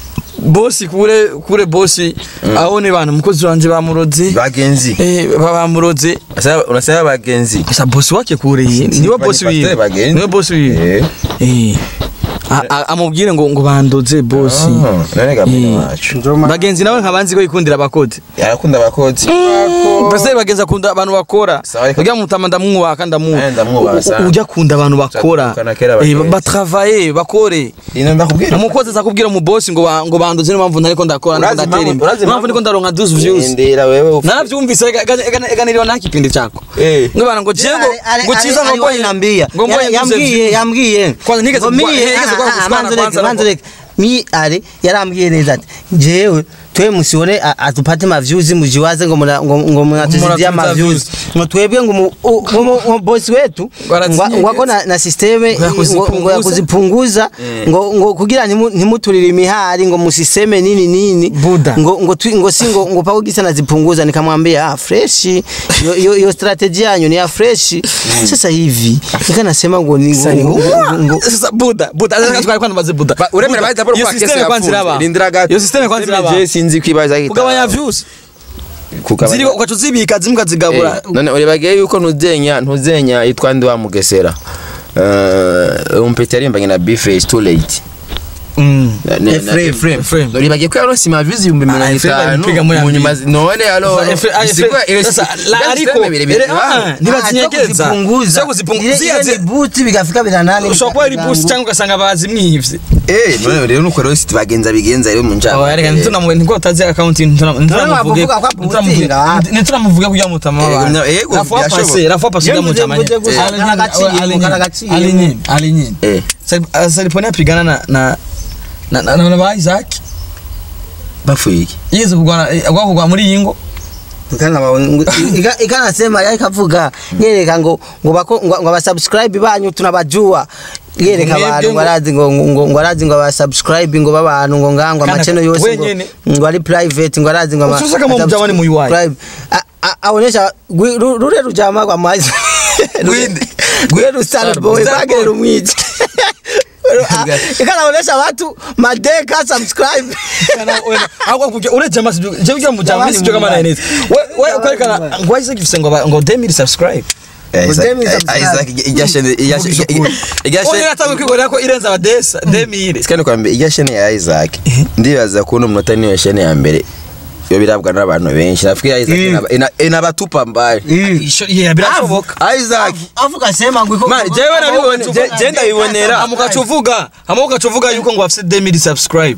bosi kure kure bosi aho ni bantu umukozi wanje bamuroze bagenzi eh ba- bamuroze Unasema- unasema bagenzi sasa bosi wake kure iyi niwe bosi Pastor wiwe bagenzi. niwe bosi wiwe Eh. eh A- a- amubwire ngo ngo bandoze bosi Ah, none gamino Eh. wacu bagenzi nawe nkabanzi ko yikundira abakozi yarakunda abakozi Base bagenzi akunda abantu bakora Sawa, reka- ujya mutama ndamwubaka ndamuha Eh, ndamwubaha sana. ujya kunda abantu bakora Turatukana kera Eh, bagenzi. batravaye bakore ino ndakubwira umukozi azakubwira mu bosi ngo ba- ngo banduze niyo mpamvu ntariko ndakora ndiko Urazi ndatera impamvu- imbere urazi niyo mpamvu impamvu- ndiko ndaronka 12 views ndera wewe ufu- naravyumvise ega- ega- ega- eganiriwa nta kipindi chako Eh. ngo bana ngo jego ngo chiza ngo mboye nambia ngo mboye yambwiye yambwiye Kwanza nigeze ngo kuwa- miye nigeze kuwa kusikana manzo reke kwanza manzo nako. reke mi ale yarambwiye neza ati jewe twe musione a- atupate ma views mujiwaze ngo muna- ngo ngo mnatuzidia ma Mnatuzidia views ngo twebwe ngo mu- u- ngo mu- ngo boss wetu Warazinye ngo- ngo ako na na systeme Ngo ya ngo ngo ya kuzipunguza. kuzipunguza ngo ngo kugira ntimu- ntimuturire imihari ngo musiseme nini nini Buda. ngo ngo twi- ngo si ngo ngo pako gisa nazipunguza nikamwambia ah fresh yo yo, yo strategy yanyu ni ya fresh sasa hivi nika nasema ngo ni ngo- ngo- ngo sasa buda buda azaka twari kwanza maze buda uremera Buda, bahita bora iyo kwa kesi system kwanza yafunze. iraba Rindira gato. iyo system kwanza iraba Je sinzi kwibaza ugabanya views kukaba ziri ugaca uzibika zimwe ukazigabura none uribagiye yuko ntuzenya ntuzenya yitwa ndi wa mugesera Eh, umpeta yarimbanye na bface too late Mm. Na- na- na- Ephraim. Ephraim. Ephraim. uribagiye ko yaronse amavizi ibihumbi mirongo Ah, Ephraim itanu abipiga muri mu nyuma Amerika. none alo Efe- ah, Efe- sasa, la- ariko ere- ah, ntibazinyegeza kuzipunguza Sio kuzipunguza. ile Zia- ile ni buti bigafika biranane ushobora kuba ari busi cyangwa ugasanga bazimwivye eh none rero nuko rero siti bagenza bigenza rero mu njana Oh, reka ntitunamuvuge niko utazi akaunti ntitunamuvuge bavuga ko aputinga. ntitunamuvuge kugira mutama Eh, w'abantu na- yego, rafuwa byashoboka. pase rafuwa pase Iyo kugira mvuze- mutama mvuze gusa, karagaciye, karagaciye. alinyini alinyini eh saliponi apigana na na na na na ba Isaac bafuye iki yize kugwana eh, agwa kugwa muri yingo ikanasema yari kavuga yereka ngo ngo bako ngo ngo abasubscribe banyu tunabajua yereka Mwebwe abantu ngo- ngo arazi ngo ngo ngo arazi ngo abasubscribe ngo babantu ngo ngangwa Kana- amacheno yose ngo wenyene. ngo ari private ngo arazi ngo ama- Ususa kama mjamani mu UI. subscribe. A- a- aonesha gwi- ru- rure rujama kwa mazi Gwinde. gwe Star boy Star bagere Boy. rumwici ikanaonesha watu madeka subscribe agwa kujya ureje amasi je kujya mu jamani sibyo kama na neza we we kwerekana ngo Isaac ifise ngo ba- ngo 2000 subscribe Udemy subscribe. igashene Oya igashene nataka kwigorera ko irenza abadesa 2000 sikani kwambia igashene ya Isaac ndibaza kuno umunota niyo shene ya mbere yo birabwa n'abantu benshi nafikiri Isaac inaba- ina- inabatupa mbali isho yeah birashoboka Isaac avuga sema ngo iko Man, jewe nabibone je- je ndabibonera amugaca uvuga amugaca uvuga yuko ngo afise 2000 subscribe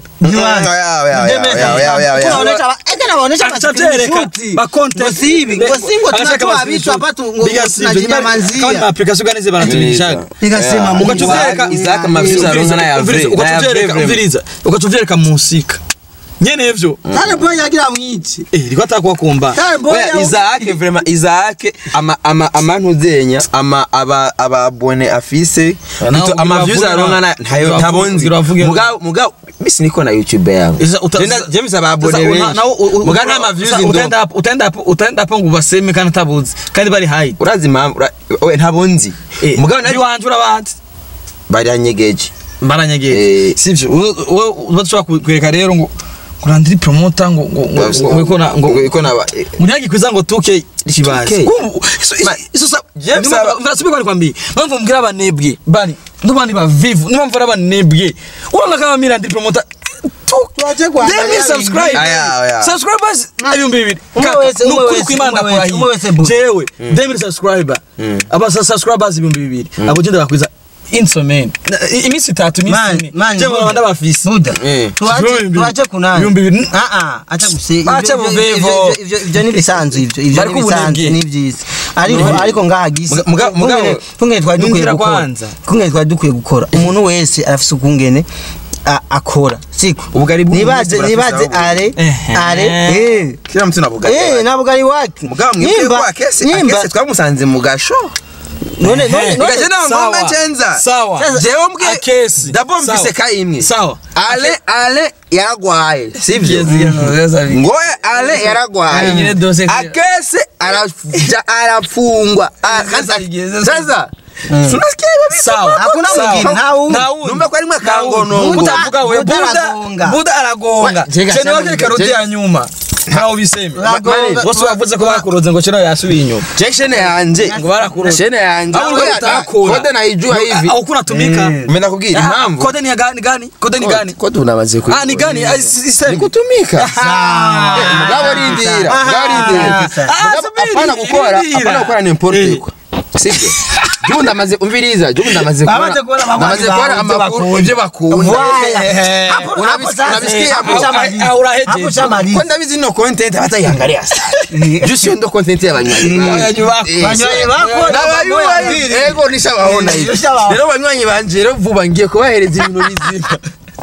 tunaonesha ba- eke nawaonesha Acha vyereka ba content Ngo si hivi, ngo si ngo tunatoa vitu hapa tu- ngo- ngo tunajinyamazia. kama ma application gani ziba natumishaga Ikasema Mungu ugaca uvyereka wangu. Isaac Mafisa aronka na ya Umviriza, Vre- na ya ugaca uvyereka Vre- Vre- umviriza ugaca uvyereka musika nyene ivyo Tare boy yagira mwici eh riko atakuwa kumba Tare boy Oya, Isaac vraiment Isaac ama ama amantuzenya ama aba ababone afise Ah, nawe Ito- ama views uravuga- aronka na ntayo uravuga- ntabonzi uravuga- mugabo mugabo bisi niko na YouTube yangu Isa- uta- Jenda- James ababone Sasa una- benshi nawe u- u- mugabo nta ma views sasa ndo utaenda hapo- utaenda hapo- utaenda hapo ngo baseme kandi atabuzi kandi bari high urazi impamvu ura- oya ntabonzi Eh, mugabo nari iwanje urabazi baranyegeje baranyegeye Eh. sivyo wowe udashobora kwereka rero ngo kurandiri promoter ngo ngo ngo ngo ngo na- ngo ngo iko naba Muriagi kwiza ngo tuke kibazi. 2K. Kumbu iso iso- Ma- iso sa James Ndumva- aba- ndasubiye kwari kwambi. Mpamvu mbwira abanebwe bari ndubandi bavivu nimpamvu ari abanebwe. Urabona kama mirandiri promoter Tuache kuangalia Demi subscribe. Aya, aya. Subscribers ibihumbi bibiri. Umwe Kaka, wese, umwe nukuri wese, kw'Imana umwe wese, kurahiye. umwe wese bu- Jewe Demi subscriber. Aba sa- subscribers ibihumbi bibiri. Abo genda bakwiza Insomen. Iminsi itatu iminsi Man, ine. man, Jewe Buddha. abanda bafise. Buda Eh. tuache Ibihumbi tuache kunani ibihumbi bibiri. ah ah acha guse Acha buvevo. ivyo ivyo ni bisanzwe ivyo ivyo Bariko ni bisanzwe ubunebwe. ni byiza ariko ariko ngaha gisi Muga- muga- mugabo- kungene twari dukwiye Ninjira gukora kwanza. kungene twari dukwiye gukora umuntu wese arafise ukungene a- akora siko Ubugari bw'umuntu nibaze wese nibaze burafise aho are Ehe. are eh kila mtu nabugari eh nabwo ari wake mugabo mwebwe ko akese akese twamusanze mu gasho none none Ehe. none Gaje na Sawa. ngoma chenza Sawa. jewe mbwe Akesi. dabo Sawa. mvise ka imwe Sawa. ale ale yaragwaye sivyo Yes, ngoye ale yaragwaye Nyine dose- akese arafuja arafungwa Ah, Sasa sasa- igeze- sasa tunasikia hivyo Sawa. Hakuna Sawa. mwingine, nta wundi. Nta wundi. numva ko arimwe Nta wundi. akangonongo Buda- Utavuga we Buda Buda aragonga. Buda aragonga. Jega Chene sana wake karoti ya nyuma. Ntawe ubiseme. Aragonga. Bose bavuze ko bakuroze ngo chene yasubiye inyuma. Jection yanje Ngo barakuroze. shene yanje Au ulikuwa Oya, utakula. kode naijua hivi Au kuna tumika. Mimi nakubwira Ah, impamvu Kode ni ya gani gani? Kode ni gani? kode unamaze ku Ah ni gani? Ah, si- si- ni kutumika Ah. Eh, mugabo rindira mugabo rindira Ah, Mugabo subiri, apana gukora rindira. apana gukora ni importe Eh. kwa sibyo jubu ndamaze umviriza jubu ndamaze kubona Bamaze kubona abanywanyi ndamaze kubona bawe ibyo amakuru bakunda. ibyo bakunda Eh, Hapo- hapo Unabis- sasa, unabisikia hapo hapo? shamaliza. Ah, urahejeje. Hapo shamaliza. ko ndabizi no content batayiangalia sana just yo ndo content y'abanywanyi Abanywanyi bako. Eh, Banywanyi bako, n'abayubayi ego nishabaona hivi Nishabaona. rero banywanyi banje rero vuba ngiye kubahereza ibintu bizima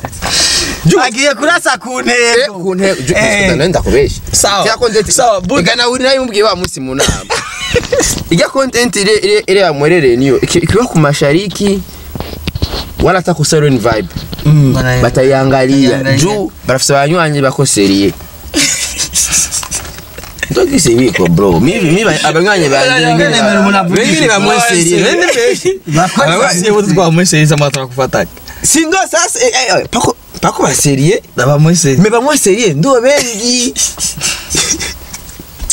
agiye kurasa ku Eh, ntego ku ntego ju- Eh. nenda kubesha Sawa. Ijya content Sawa, Buddha. igana uri nayo mubwiye wa munsi mu nama ijya content ile ile ile ya mwerere niyo iki- ikiwa ku mashariki wala hata ku Serene vibe bataiangalia Bataiangalia. juu barafisa banywanyi bakoseriye ndogise biko bro mibi mibi abanywanyi banje Nemera umuntu avuga bengine bamweseriye nende beshi Abanywanyi bo twamweseriza amatara kufataka. sindo sasa eh, eh, pako pako baseriye Abamweseriza. me bamweseriye ndo bengi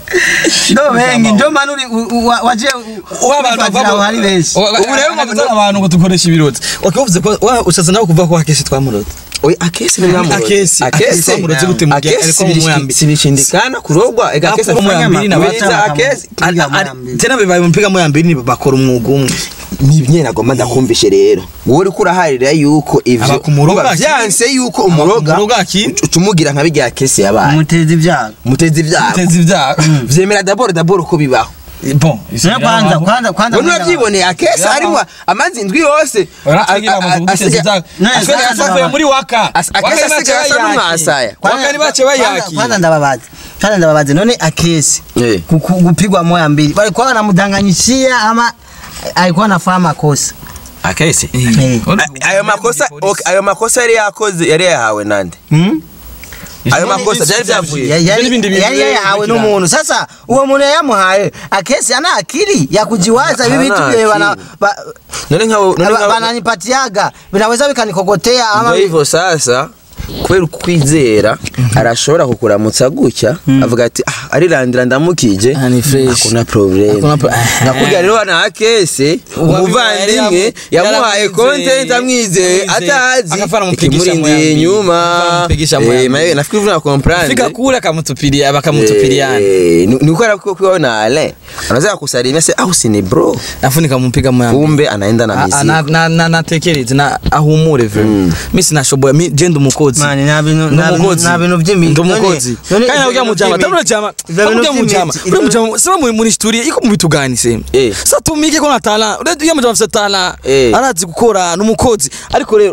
ndo bengi ndo manu uri u- u- wa- waje ufatira aho hari benshi ubu rero ngo abantu ngo dukoresha ibiroti wakivuze ko wa- ushatse nawe kuva ko akesi twamurotse oya akesi ni mwamurodi Akesi, akesi twamurotse gute mu gihe ariko mu mwambi sibishindikana kurogwa ega akesi Hapo mu ya mbili na Weza batatu. akesi Piga Ari- ari- mwambi. tena bibaye mpiga mu ya mbili ni bakora umwuga umwe ni nyine nagomba ndakumvishe rero wowe uriko uraharira yuko ivyo Aba ku muroga Uba akiri. vyanse yuko umuroga umuroga akiri. tumugira nka bijya kesi yabaye umuteza ibyago mutezi ibyago teza ibyago vyemera dabord dabord uko bibaho bon Sio kwanza kwanza kwanza Wowe ntiwavyiboneye akesi Yabaho. harimo amazi indwi yose Uratugira amaze kuguteza ibyago None Ashobora kwanza yasavuye ndababa. muri waka As- Waka akesi ni bace asigaye asa bayaki. n'umwasaya. waka ni bace kwanza bayaki ndababaza kwanza ndababaza none akesi Eh. ku- ku- kupigwa moya mbili walikuwa wanamdanganyishia ama alikuwa anafanya makosa akesi Eh. A- ayo makosa okay, ayo makosa yari yakoze yari yahawe nande Hmm? ayo makosa byari Ya- byavuye yari n'ibindi bintu yari yahawe bikurikirana. n'umuntu sasa uwo muntu yamuhaye akesi ana akili ya kujiwaza hivi Hana vitu vile wana akili. ba- none nkawe none ba- nkawe bananipatiaga vinaweza vikanikokotea ama Ndio hivyo sasa kubera ukwizera arashobora kukuramutsa gutya avuga ati ah arirandira ndamukije Ah, ni fresh. hakuna problem Hakuna pro- nakubwira rero hano akese umuvandimwe yamuhaye content amwizeye atazi Akafana mupigisha ikimurindiye mwambi. inyuma Akafana mupigisha Eh, mwambi. mawe nafikiri vuna comprendre fika kule akamutupilia bakamutupiliana Eh, ni ni ukora kwa kwa na ale anaweza kusalimia sasa au si ni bro afu nikamupiga moyambi kumbe anaenda na Ah, ah, mizigo na- na- na- natekereze na ahumure vre mi sinashoboye mi je ndi umukozi Mani, nta bintu- Ndi nta bintu- umukozi. nta bintu vy'imi- Ndi none- umukozi none kandi nawe ivyo ujya mu bintu jama vy'imi- tabula jama ivyo bintu ujya mu jama vy'imiti- uri mu jama sema muri muri studio iko mu bitu gani se Eh. sa tumike ko na talent uri ujya mu jama afite talent Eh. arazi gukora ni umukozi ariko rero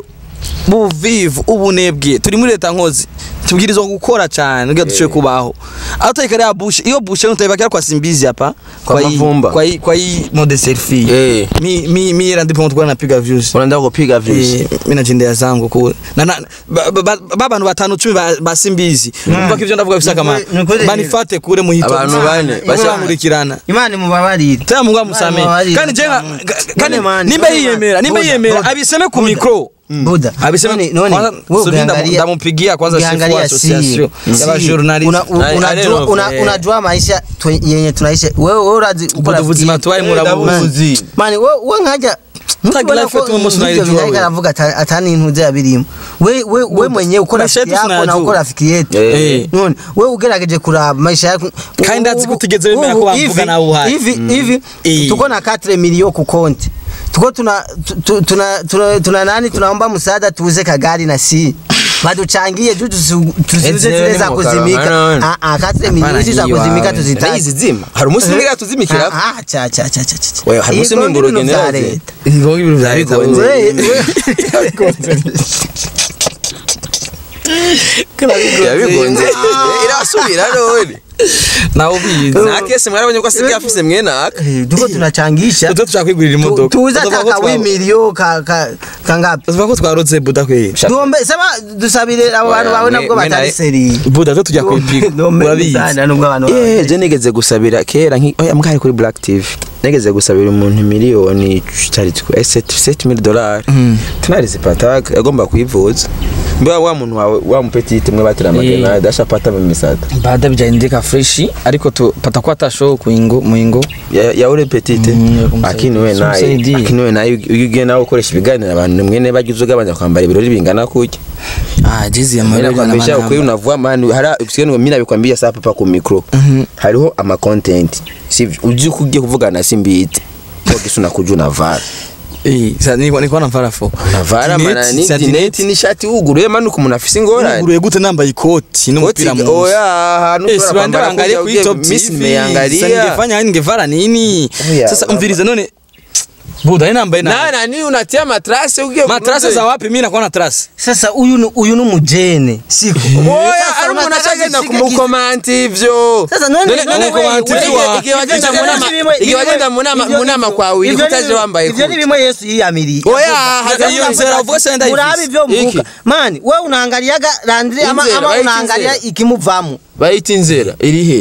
buvivu ubunebwe turi muri leta nkozi tubwirizwa gukora cyane ngira duce kubaho aho utayika ya bush iyo bush nutayibakira kwa simbizi hapa Kwa hii- Mavumba. kwa hii kwa hii mode selfie Eh. mi mi mi era ndipo mtukana napiga views unaenda kupiga views Eh, mi najendea zangu kule na, na ba- ba- ba- babantu batanu cumi ba- basimbizi mpaka ivyo ndavuga bisa kama Ni kweli- banifate kure muhito Abantu bane, bashankurikirana imana imubabarire tena mungu amusamee Mubabarire. kandi jenga kandi None mani, nimba none yiyemera nimba Buda, yiyemera Buda, abiseme ku Buda. mikro buda abiseme None- none, kwanza wewe subiri ndamu- ukiangalia- ndamumpigia kwanza chef wa ukiangalia association si- ya si, journalist una- u- Na- unajua- Areno, una- eh. unajua maisha tu- yenye tunaishi wewe wewe urazi uko ubwo rafiki ubuzima yetu. tubaye murabuzi mani wewe wewe nkaja Utagira life tu umunsi unayijua wewe. aravuga atani intu ya birimo we we we mwenyewe uko Maisha rafiki yetu yako na tunayajua. uko rafiki yetu Eh. none wewe ugerageje kuraba maisha yako Kandi ndazi ubu- kutigeze wemera ko ubu bamvuga hivi- nawe uhari. hivi hivi Eh. tuko na 4 milioni ku konti tuko tuna tu- tu- tuna tuna tuna nani tunaomba msaada tuuze kagari na si baduchangie juu tusi- tusiuze Ezi zile ni za mukara, kuzimika hano. ah ah 4 milioni hizi za hiyo kuzimika wawe. tuzitaje Nayizi zima hari umunsi umwe tuzimikira Ah, ah, cha cha cha cha cha Wewe, hari umunsi Ibigo mwimburo n'ibintu vya general leta. Ibigo ibintu vya leta Bigonze. wewe. We- we- yabigonze irasubira none nawe ubizi na kese mwarabonye ko asigaye afise mwene aka Eh, tuko tunachangisha tuba dushaka kwigurira Tu- imodoka tuuza Tuvuga ko taka twa- w'imiliyo ka ka kangapi tuvuga ko twarotse buda kweli duombe sema dusabire abo bantu bawe mwe- nabwo mwe batari naye- seri buda zo tujya kwipiga urabizi sana nubwo abantu Eh, je nigeze gusabira kera nki oya mwari kuri Black TV nigeze gusabira umuntu miliyoni cyari 7000 dollars tunarize pataka yagomba kuyivuza mbiwa wa muntu wawe wa mpetite mwe batira magana dashapata mu misata baada bijaindika freshi ariko tu patakuwa tasho kuingo muingo ya ya ule petite Mm, ya kumsaidia. akini we naye Kumsaidia. akini we naye ugiye nawe ukoresha ibiganiro abantu mwene bagize ugabanya kwambara ibirori bingana kuki ah jezi ya Mimi mabega na nakwambia ukweli manamba unavua mani hara usikie ngo mimi nabikwambia sasa papa ku micro hariho ama content sivyo uji kugiye kuvugana na simbiti kwa kisu nakuja unavara eh sasa niko niko na mfara fo unavara mana ni dineti ni shati uguruye mani uko umuntu afise ingorane nguruye gute nambaye ikoti n'umupira Koti- mu oya hantu Eh, si bande baangalie ku top miss TV. Sasa nimeangalia ningefanya ningevara nini? Oya, Sasa baba. umvirize none Buda ina mbaye na na na ni unatia matrase ugiye matrase za wapi mimi nakuwa na trase. sasa uyu ni uyu ni umujene siko oya Sasa ari umuntu unataka ashagenda zishike kumukomanti ivyo Sasa none None- none none wewe- kumanti wewe- ivyo- igihe wagenda ivyo mu ni nama- bimwe- igihe wagenda mu nama- ivyo mu ni- nama kwa wili, ivyo ni- utaje wambaye ivyo ni kuti. bimwe Yesu yiyamiriye Oya, Avuga- haza iyo avuga nzira ati, uvuga se ndayivise. murabe ivyo mvuga Iki? mani wewe unaangaliaga landri ama Inzira, ama bayita unaangalia inzira. ikimuvamo bayita inzira iri he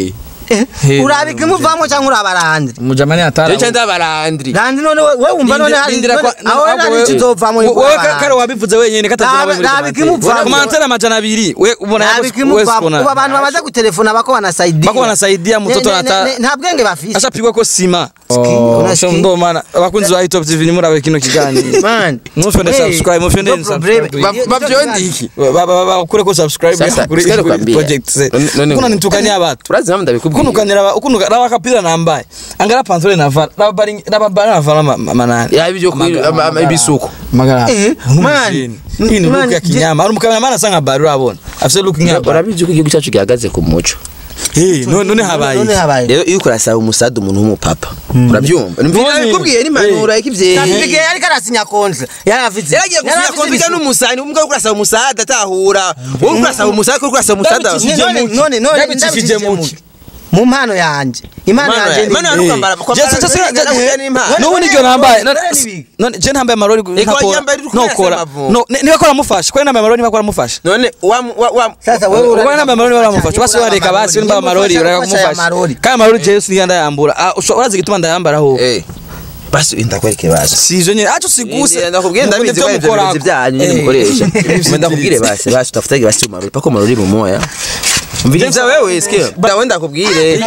Eh, Hey, urabika imuvamo cyangwa urabarandri mujamani atara Jewe cyanda barandri randi none we we wumva none hari Lindira kwa- none- aho ahubwo rero wewe- kizovamo ni wowe kubarandri. kare wabivuze wenyine Rabe- rabe ikimuvamo. komantere amajana abiri we ubona Ntabwo yako ikimuvamo. wese ubu abantu bamaze gutelefona bako wanasaidia Bako wanasaidia mtoto Ne- ne- ata- ne- nta bwenge bafise ashapigwa ko sima una so ski. ndo mana abakunzi ba Hip Hop TV nimurabe kino kiganiro Man. mufende Hey, subscribe mufende no problem. subscribe Ba- bavyondi iki bakure ko subscribe Sasa, kuri sikari kuri kwambia. project ze None- none- kuna nitukania watu urazi mpamvu ndabikubwiye kunukanira aba ukunuka raba kapira nambaye angara pantole na vala raba bari raba bari na vala ma- manani Ya, ibyo kuri- Amagara- ama- ama- amagara. ibisuko. magara Eh, man. hii ni Man, look ya je- kinyama ari mukamera asa nka bari urabona afite look nk'aba urabizi ko igihugu cyacu gihagaze ku muco eh none none habaye none iki? habaye rero iyo kurasaba umusada umuntu w'umupapa urabyumva None- nabikubwiye n'impanuro ikivyeyi Tafike ariko arasinya kontra yarafite yaragiye gusinya konfika n'umusani umwe uri kurasaba umusada atahura wowe uri kurasaba umusada uri kurasaba umusada Ndabicishije none muki. none none Ndabicishije ndabicishije muki. mu mpano yanje impano Impano yanje ya- impano ya ni kwambara- kwambara- Just- just- kwambara- just- n'impano. n'ubu niryo nambaye none none- nibi. none je ntambaye amarori Eko ntakora yambaye uri kumwe nokora na Semavu. no ni- niba kora mufasha ko nambaye amarori niba kora mufasha none wa wa wa sasa wewe ubwo nambaye amarori niba mufasha basi wareka basi nimba amarori ureka kumufasha kandi amarori je siniganda yambura ah usho- urazi gituma ndayambara ho eh basi ndakwereke basi sizo nyine acho siguse ndakubwiye ndabizi ko ivyo birozi byanyu nyine mukoresha Mbe ndakubwire basi basi utafutage basi umarori pako marori mu moya mviriza wewe sikia ndawe ndakubwire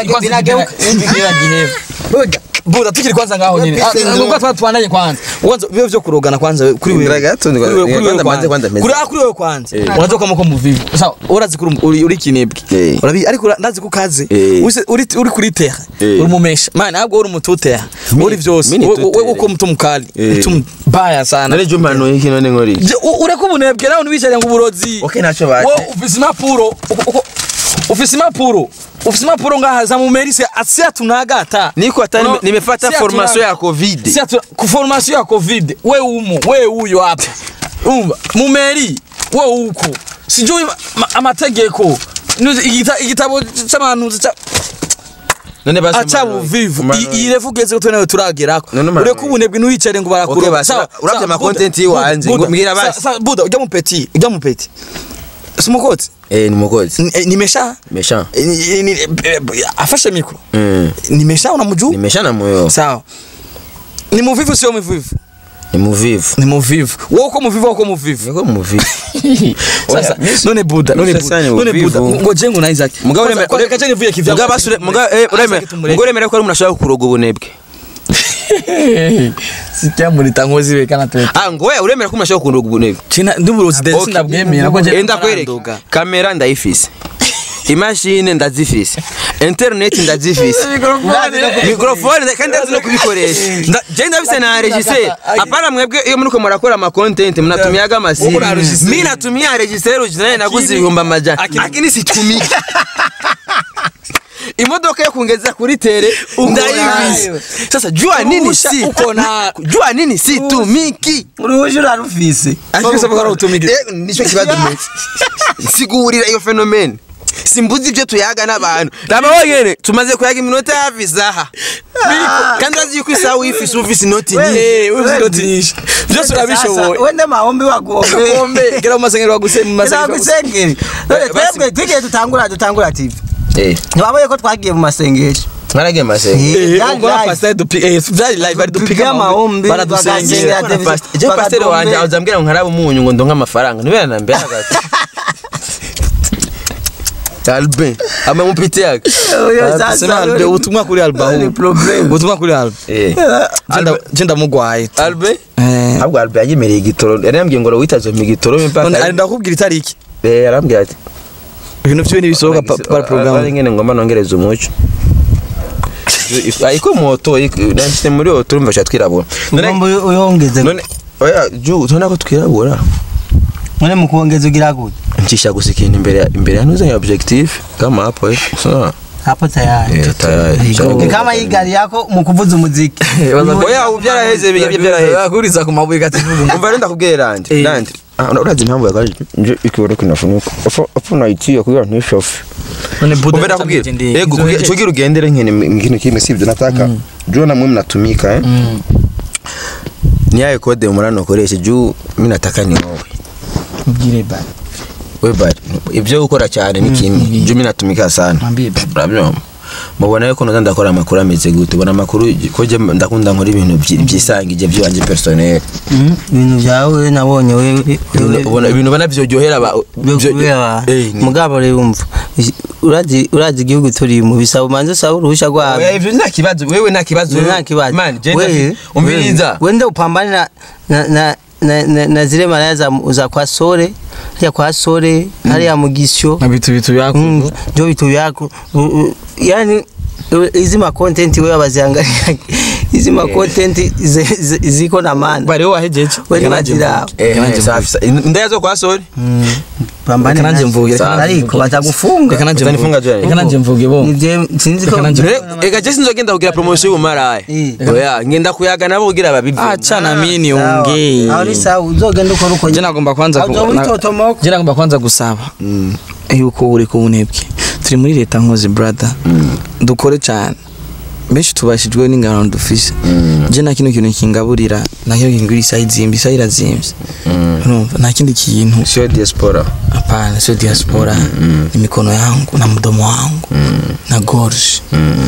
buda tukiri kwanza ngaho nyine nuko twa twandanye kwanza uwanza bibe vyo kurogana kwanza kuri wewe Ndira gato, ndira- Kuri wewe- kuri wewe kwanza manze, kwanza meze. kuri ah, kuri wewe kwanza unazoka muko muvivu sawa urazi kuri uri uri kinebwe Eh. urabi ariko ura- ndazi ko kaze Eh. Use- uri uri kuri terre Eh. uri mumesha man ntabwo uri mututere uri vyose mini wewe tutere. uko mtu mukali Eh. mtu mbaya sana none jumba no iki none ngori Je, u- ureka ubunebwe nawe ntibicare ngo uburozi Okay, ntacyo baje. Wowe ufise impapuro uko- uko- ufise impapuro ufise impapuro ngaha za mumerise asia tunagata niko hata No, nime- nimefata si formation hatuna- ya covid si atu- ku formation ya covid we umo we uyo hapa umva mumeri we uko sijui ma- ma- amategeko Nuzi- igita- igitabo c'abantu ca- none basi aca umarori- buvivu umarori- I- irefu ugeze ko twenawe turagerako None umarori- ureka ubunebwe ntiwicare ngo Okay, barakuroba basi, Sawa, urabye sawa, ama Buda, content Buda, y'iwanje, Buda, ngo mbwira basi. sa- sa- buda ujya mupeti ujya mupeti simukotsi eh ni mukozi Ni- eh, nimesha mesha Eh, ni- ni- eh, afashe mikro mm nimesha unamjua nimesha na moyo sawa ni muvivu sio mvivu ni muvivu ni muvivu wewe uko muvivu au uko muvivu niko muvivu sasa none buda none Sasa buda ni none buda uvivu. ngo jengo na Isaac mugabo Kwanza- uremera kwanza kacha nivuye kivya mugabo basi ure- mugabo eh uremera mugabo uremera ko ari umuntu ashaka kuroga ubunebwe sikia muri tangozi we kana tu ah ngo we uremera ko umuntu ashaka kuroga ubunebwe china nduburozi de Okay. sindabwemera ko Eh, ndakwereka kamera ndayifise imashini ndazifise internet ndazifise mikrofone nda- kandi ndazi no kubikoresha Nda- je ndafise na regisseur apana mwebwe iyo muriko murakora ama content mnatumiaga amasimu Uko na regisseur. mimi natumia regisseur ujinaye naguze ibihumbi amajana Akini- lakini situmiki imodoka yo kungeza kuri tere ndayifise nayo. sasa jua nini Urusha si uko na- jua nini situmiki uruhuje urarufise Akisa bakora utumike Eh, nicyo kibazo meze sigurira iyo fenomene simbuzi ibyo tuyaga n'abantu raba wonyene tumaze kuyaga iminota hafi isaha kandi urazi yuko isaha uyifise ufise inoti nyinshi eh wewe uzirotinisha byose urabishoboye wende mahombi wagombe kombe gira umasengero baguse mu masengero Nagusengeri. None basi- twebwe tugiye dutangura dutangura TV. eh Ntiwaboye ko twagiye mu masengesho. mwaragiye masenge Eh, Eh, byari ubwo live. pastor dupi eh byari live ari Dupiga dupiga amahombi, baradusengera bagasengera. David- je pasiteri Bagagombe. wanje azambwira ngo nkarabe umunyu ngo ndonke amafaranga nibera na mbere hagati Albin amamupite yake Oyo sasa, sema albe oyo- ubutumwa kuri alba Ni problem. ubutumwa kuri alba eh Jenda- jenda mugwaye Albin eh ahubwo Albin yanyemereye igitoro yari yambwiye ngo witaje mu gitoro none mpaka ari ndakubwira itariki eh yarambwiye ati ibintu byo nibisohoka pa- para Ari program ngene ngomba nongereza umuco ariko moto nashyize muri oto urumva sha twirabura Ugomba uyo- uyongeze. none oya ju tubona ko twirabura None mu kuongeza ugira gute? ncisha gusa ikintu imbere ya- imbere ya nuzanye objective kama hapo eh sawa Hapo tayari. eh tayari Ni kama hii gari yako mu kuvuza umuziki. oya ubu byaraheze bijya byaraheze bakuriza ku mabuye gativuga umva renda kubwira randi Eh. randi Ah, urazi impamvu yagaje nje ikiboro kinafunuka afu afu naitiye kugira ntishofe none buda umva ndakubwira yego kugira ugendere nkene mkintu kimwe sivyo nataka juu na mwe mnatumika eh ni yayo kode murano koresha juu mimi nataka ni wowe mbwire ba we bari ibyo ukora cyane ni kimwe juu mimi natumika sana mwambie ba urabyumva mubona yuko noza ndakora amakuru ameze gute ubona amakuru ko je ndakunda nkora ibintu vyi- vyisangije vy'iwanje personnel Mm, ibintu byawe nabonye wewe Ibintu ubona- ibintu ubona vyoryohera aba- vyo- Eh, ni- mugabo rero umva urazi urazi igihugu turimo bisaba umanze usaba uruhushya Oya, rwabo ivyo nta kibazo wewe nta kibazo nta kibazo man je Wewe- ndafi- umviriza wende upambane na na na na, na, na zile maraya za, za kwa sore hariya kwa sore hariya mu gisyo na vitu vitu vyako Mm, ndio vitu vyako U- u- yani u- hizi ma content wewe waziangalia hizi ma content zi- zi- ziko na maana bari wowe wahejeje wewe Reka nanje bazira mvuge. Reka nanje safi sa- indaya zo kwa sori pambane Reka nanje nazo. mvuge, reka nanje ariko mvuge. batagufunga Reka nanje Utanifunga mvuge. Joel. Reka nanje mvuge bo Nivyo sinzi ko Reka nanje- Rero, ega je sinzogenda kugira promotion y'ubumaraya Eh. oya ngenda kuyaga nabo kugira babivuge acha na mimi Sawa. niongee aho ni sawa uzogenda ukora uko je nagomba kwanza ku- Azo na- witotomoka. je nagomba kwanza gusaba yuko uri ku bunebwe turi muri leta nkozi brother dukore cyane benshi tubashijwe n'ingano dufise je nta kino kintu kingaburira nta kino kingura isaha izimba isaha irazimvye urumva nta kindi kintu sio diaspora hapana sio diaspora ni mikono yangu na mdomo wangu na gorge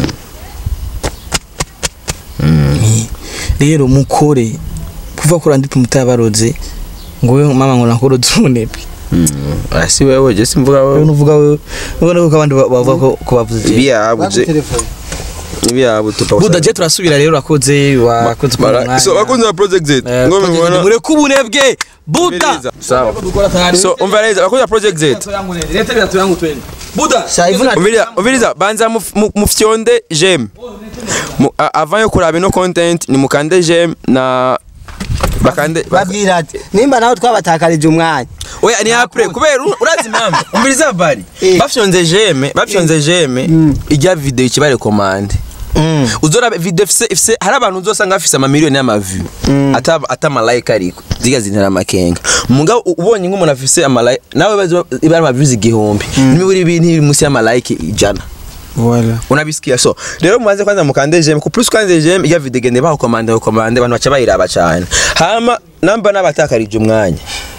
Ni- rero mukore kuva kuri andi mutabaroze ngo we mama ngo nakoro tunebwe asi wewe je simvuga wewe wewe nuvuga wewe ubona ko abandi ba- bavuga ko ko bavuze je ibiyabuze ibiyabu tupa buda je turasubira rero urakoze wakoze ku mwanya. so bakunze ba project Z Eh, ngo project mubona mure kubunebwe buda sawa so umva neza bakunze ba project Z leta bitatu yangu twende buda Shaivuna umviriza umviriza banza muf- mu- mufyonde jem Mu- a- avant yo kuraba ino content ni mukande jem na bakande bak- babwira ati nimba nawe twabatakarije umwanya oya ni apre kubera ur- urazi impamvu umviriza bari Eh. bafyonze jeme bafyonze jeme ijya video ikibare commande uzora video ifise ifise hari abantu uzosanga bafise amamiliyoni y'amavu ata ata malayika ariko ziga zintera amakenga mugabo u- ubonye nk'umuntu afise amalayika nawe bazi ibara amavu igihumbi n'imiburi ibintu iri munsi y'amalayika ijana Voilà. unabisikia so rero mubanze kwanza mukande jeme ku plus kwanza jeme iya video gende baho commande baho commande abantu baca bayiraba cyane hama namba n'abatakarije umwanya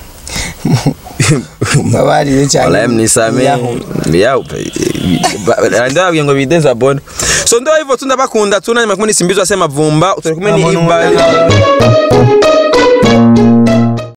Mbabarire cyane. Wallahi mnisame yao ndababwiye ngo bideza bona so ndo hivyo tu ndabakunda tu nanyuma kumwe nisimbizwa sema vumba utari kumwe ni Abantu Iba-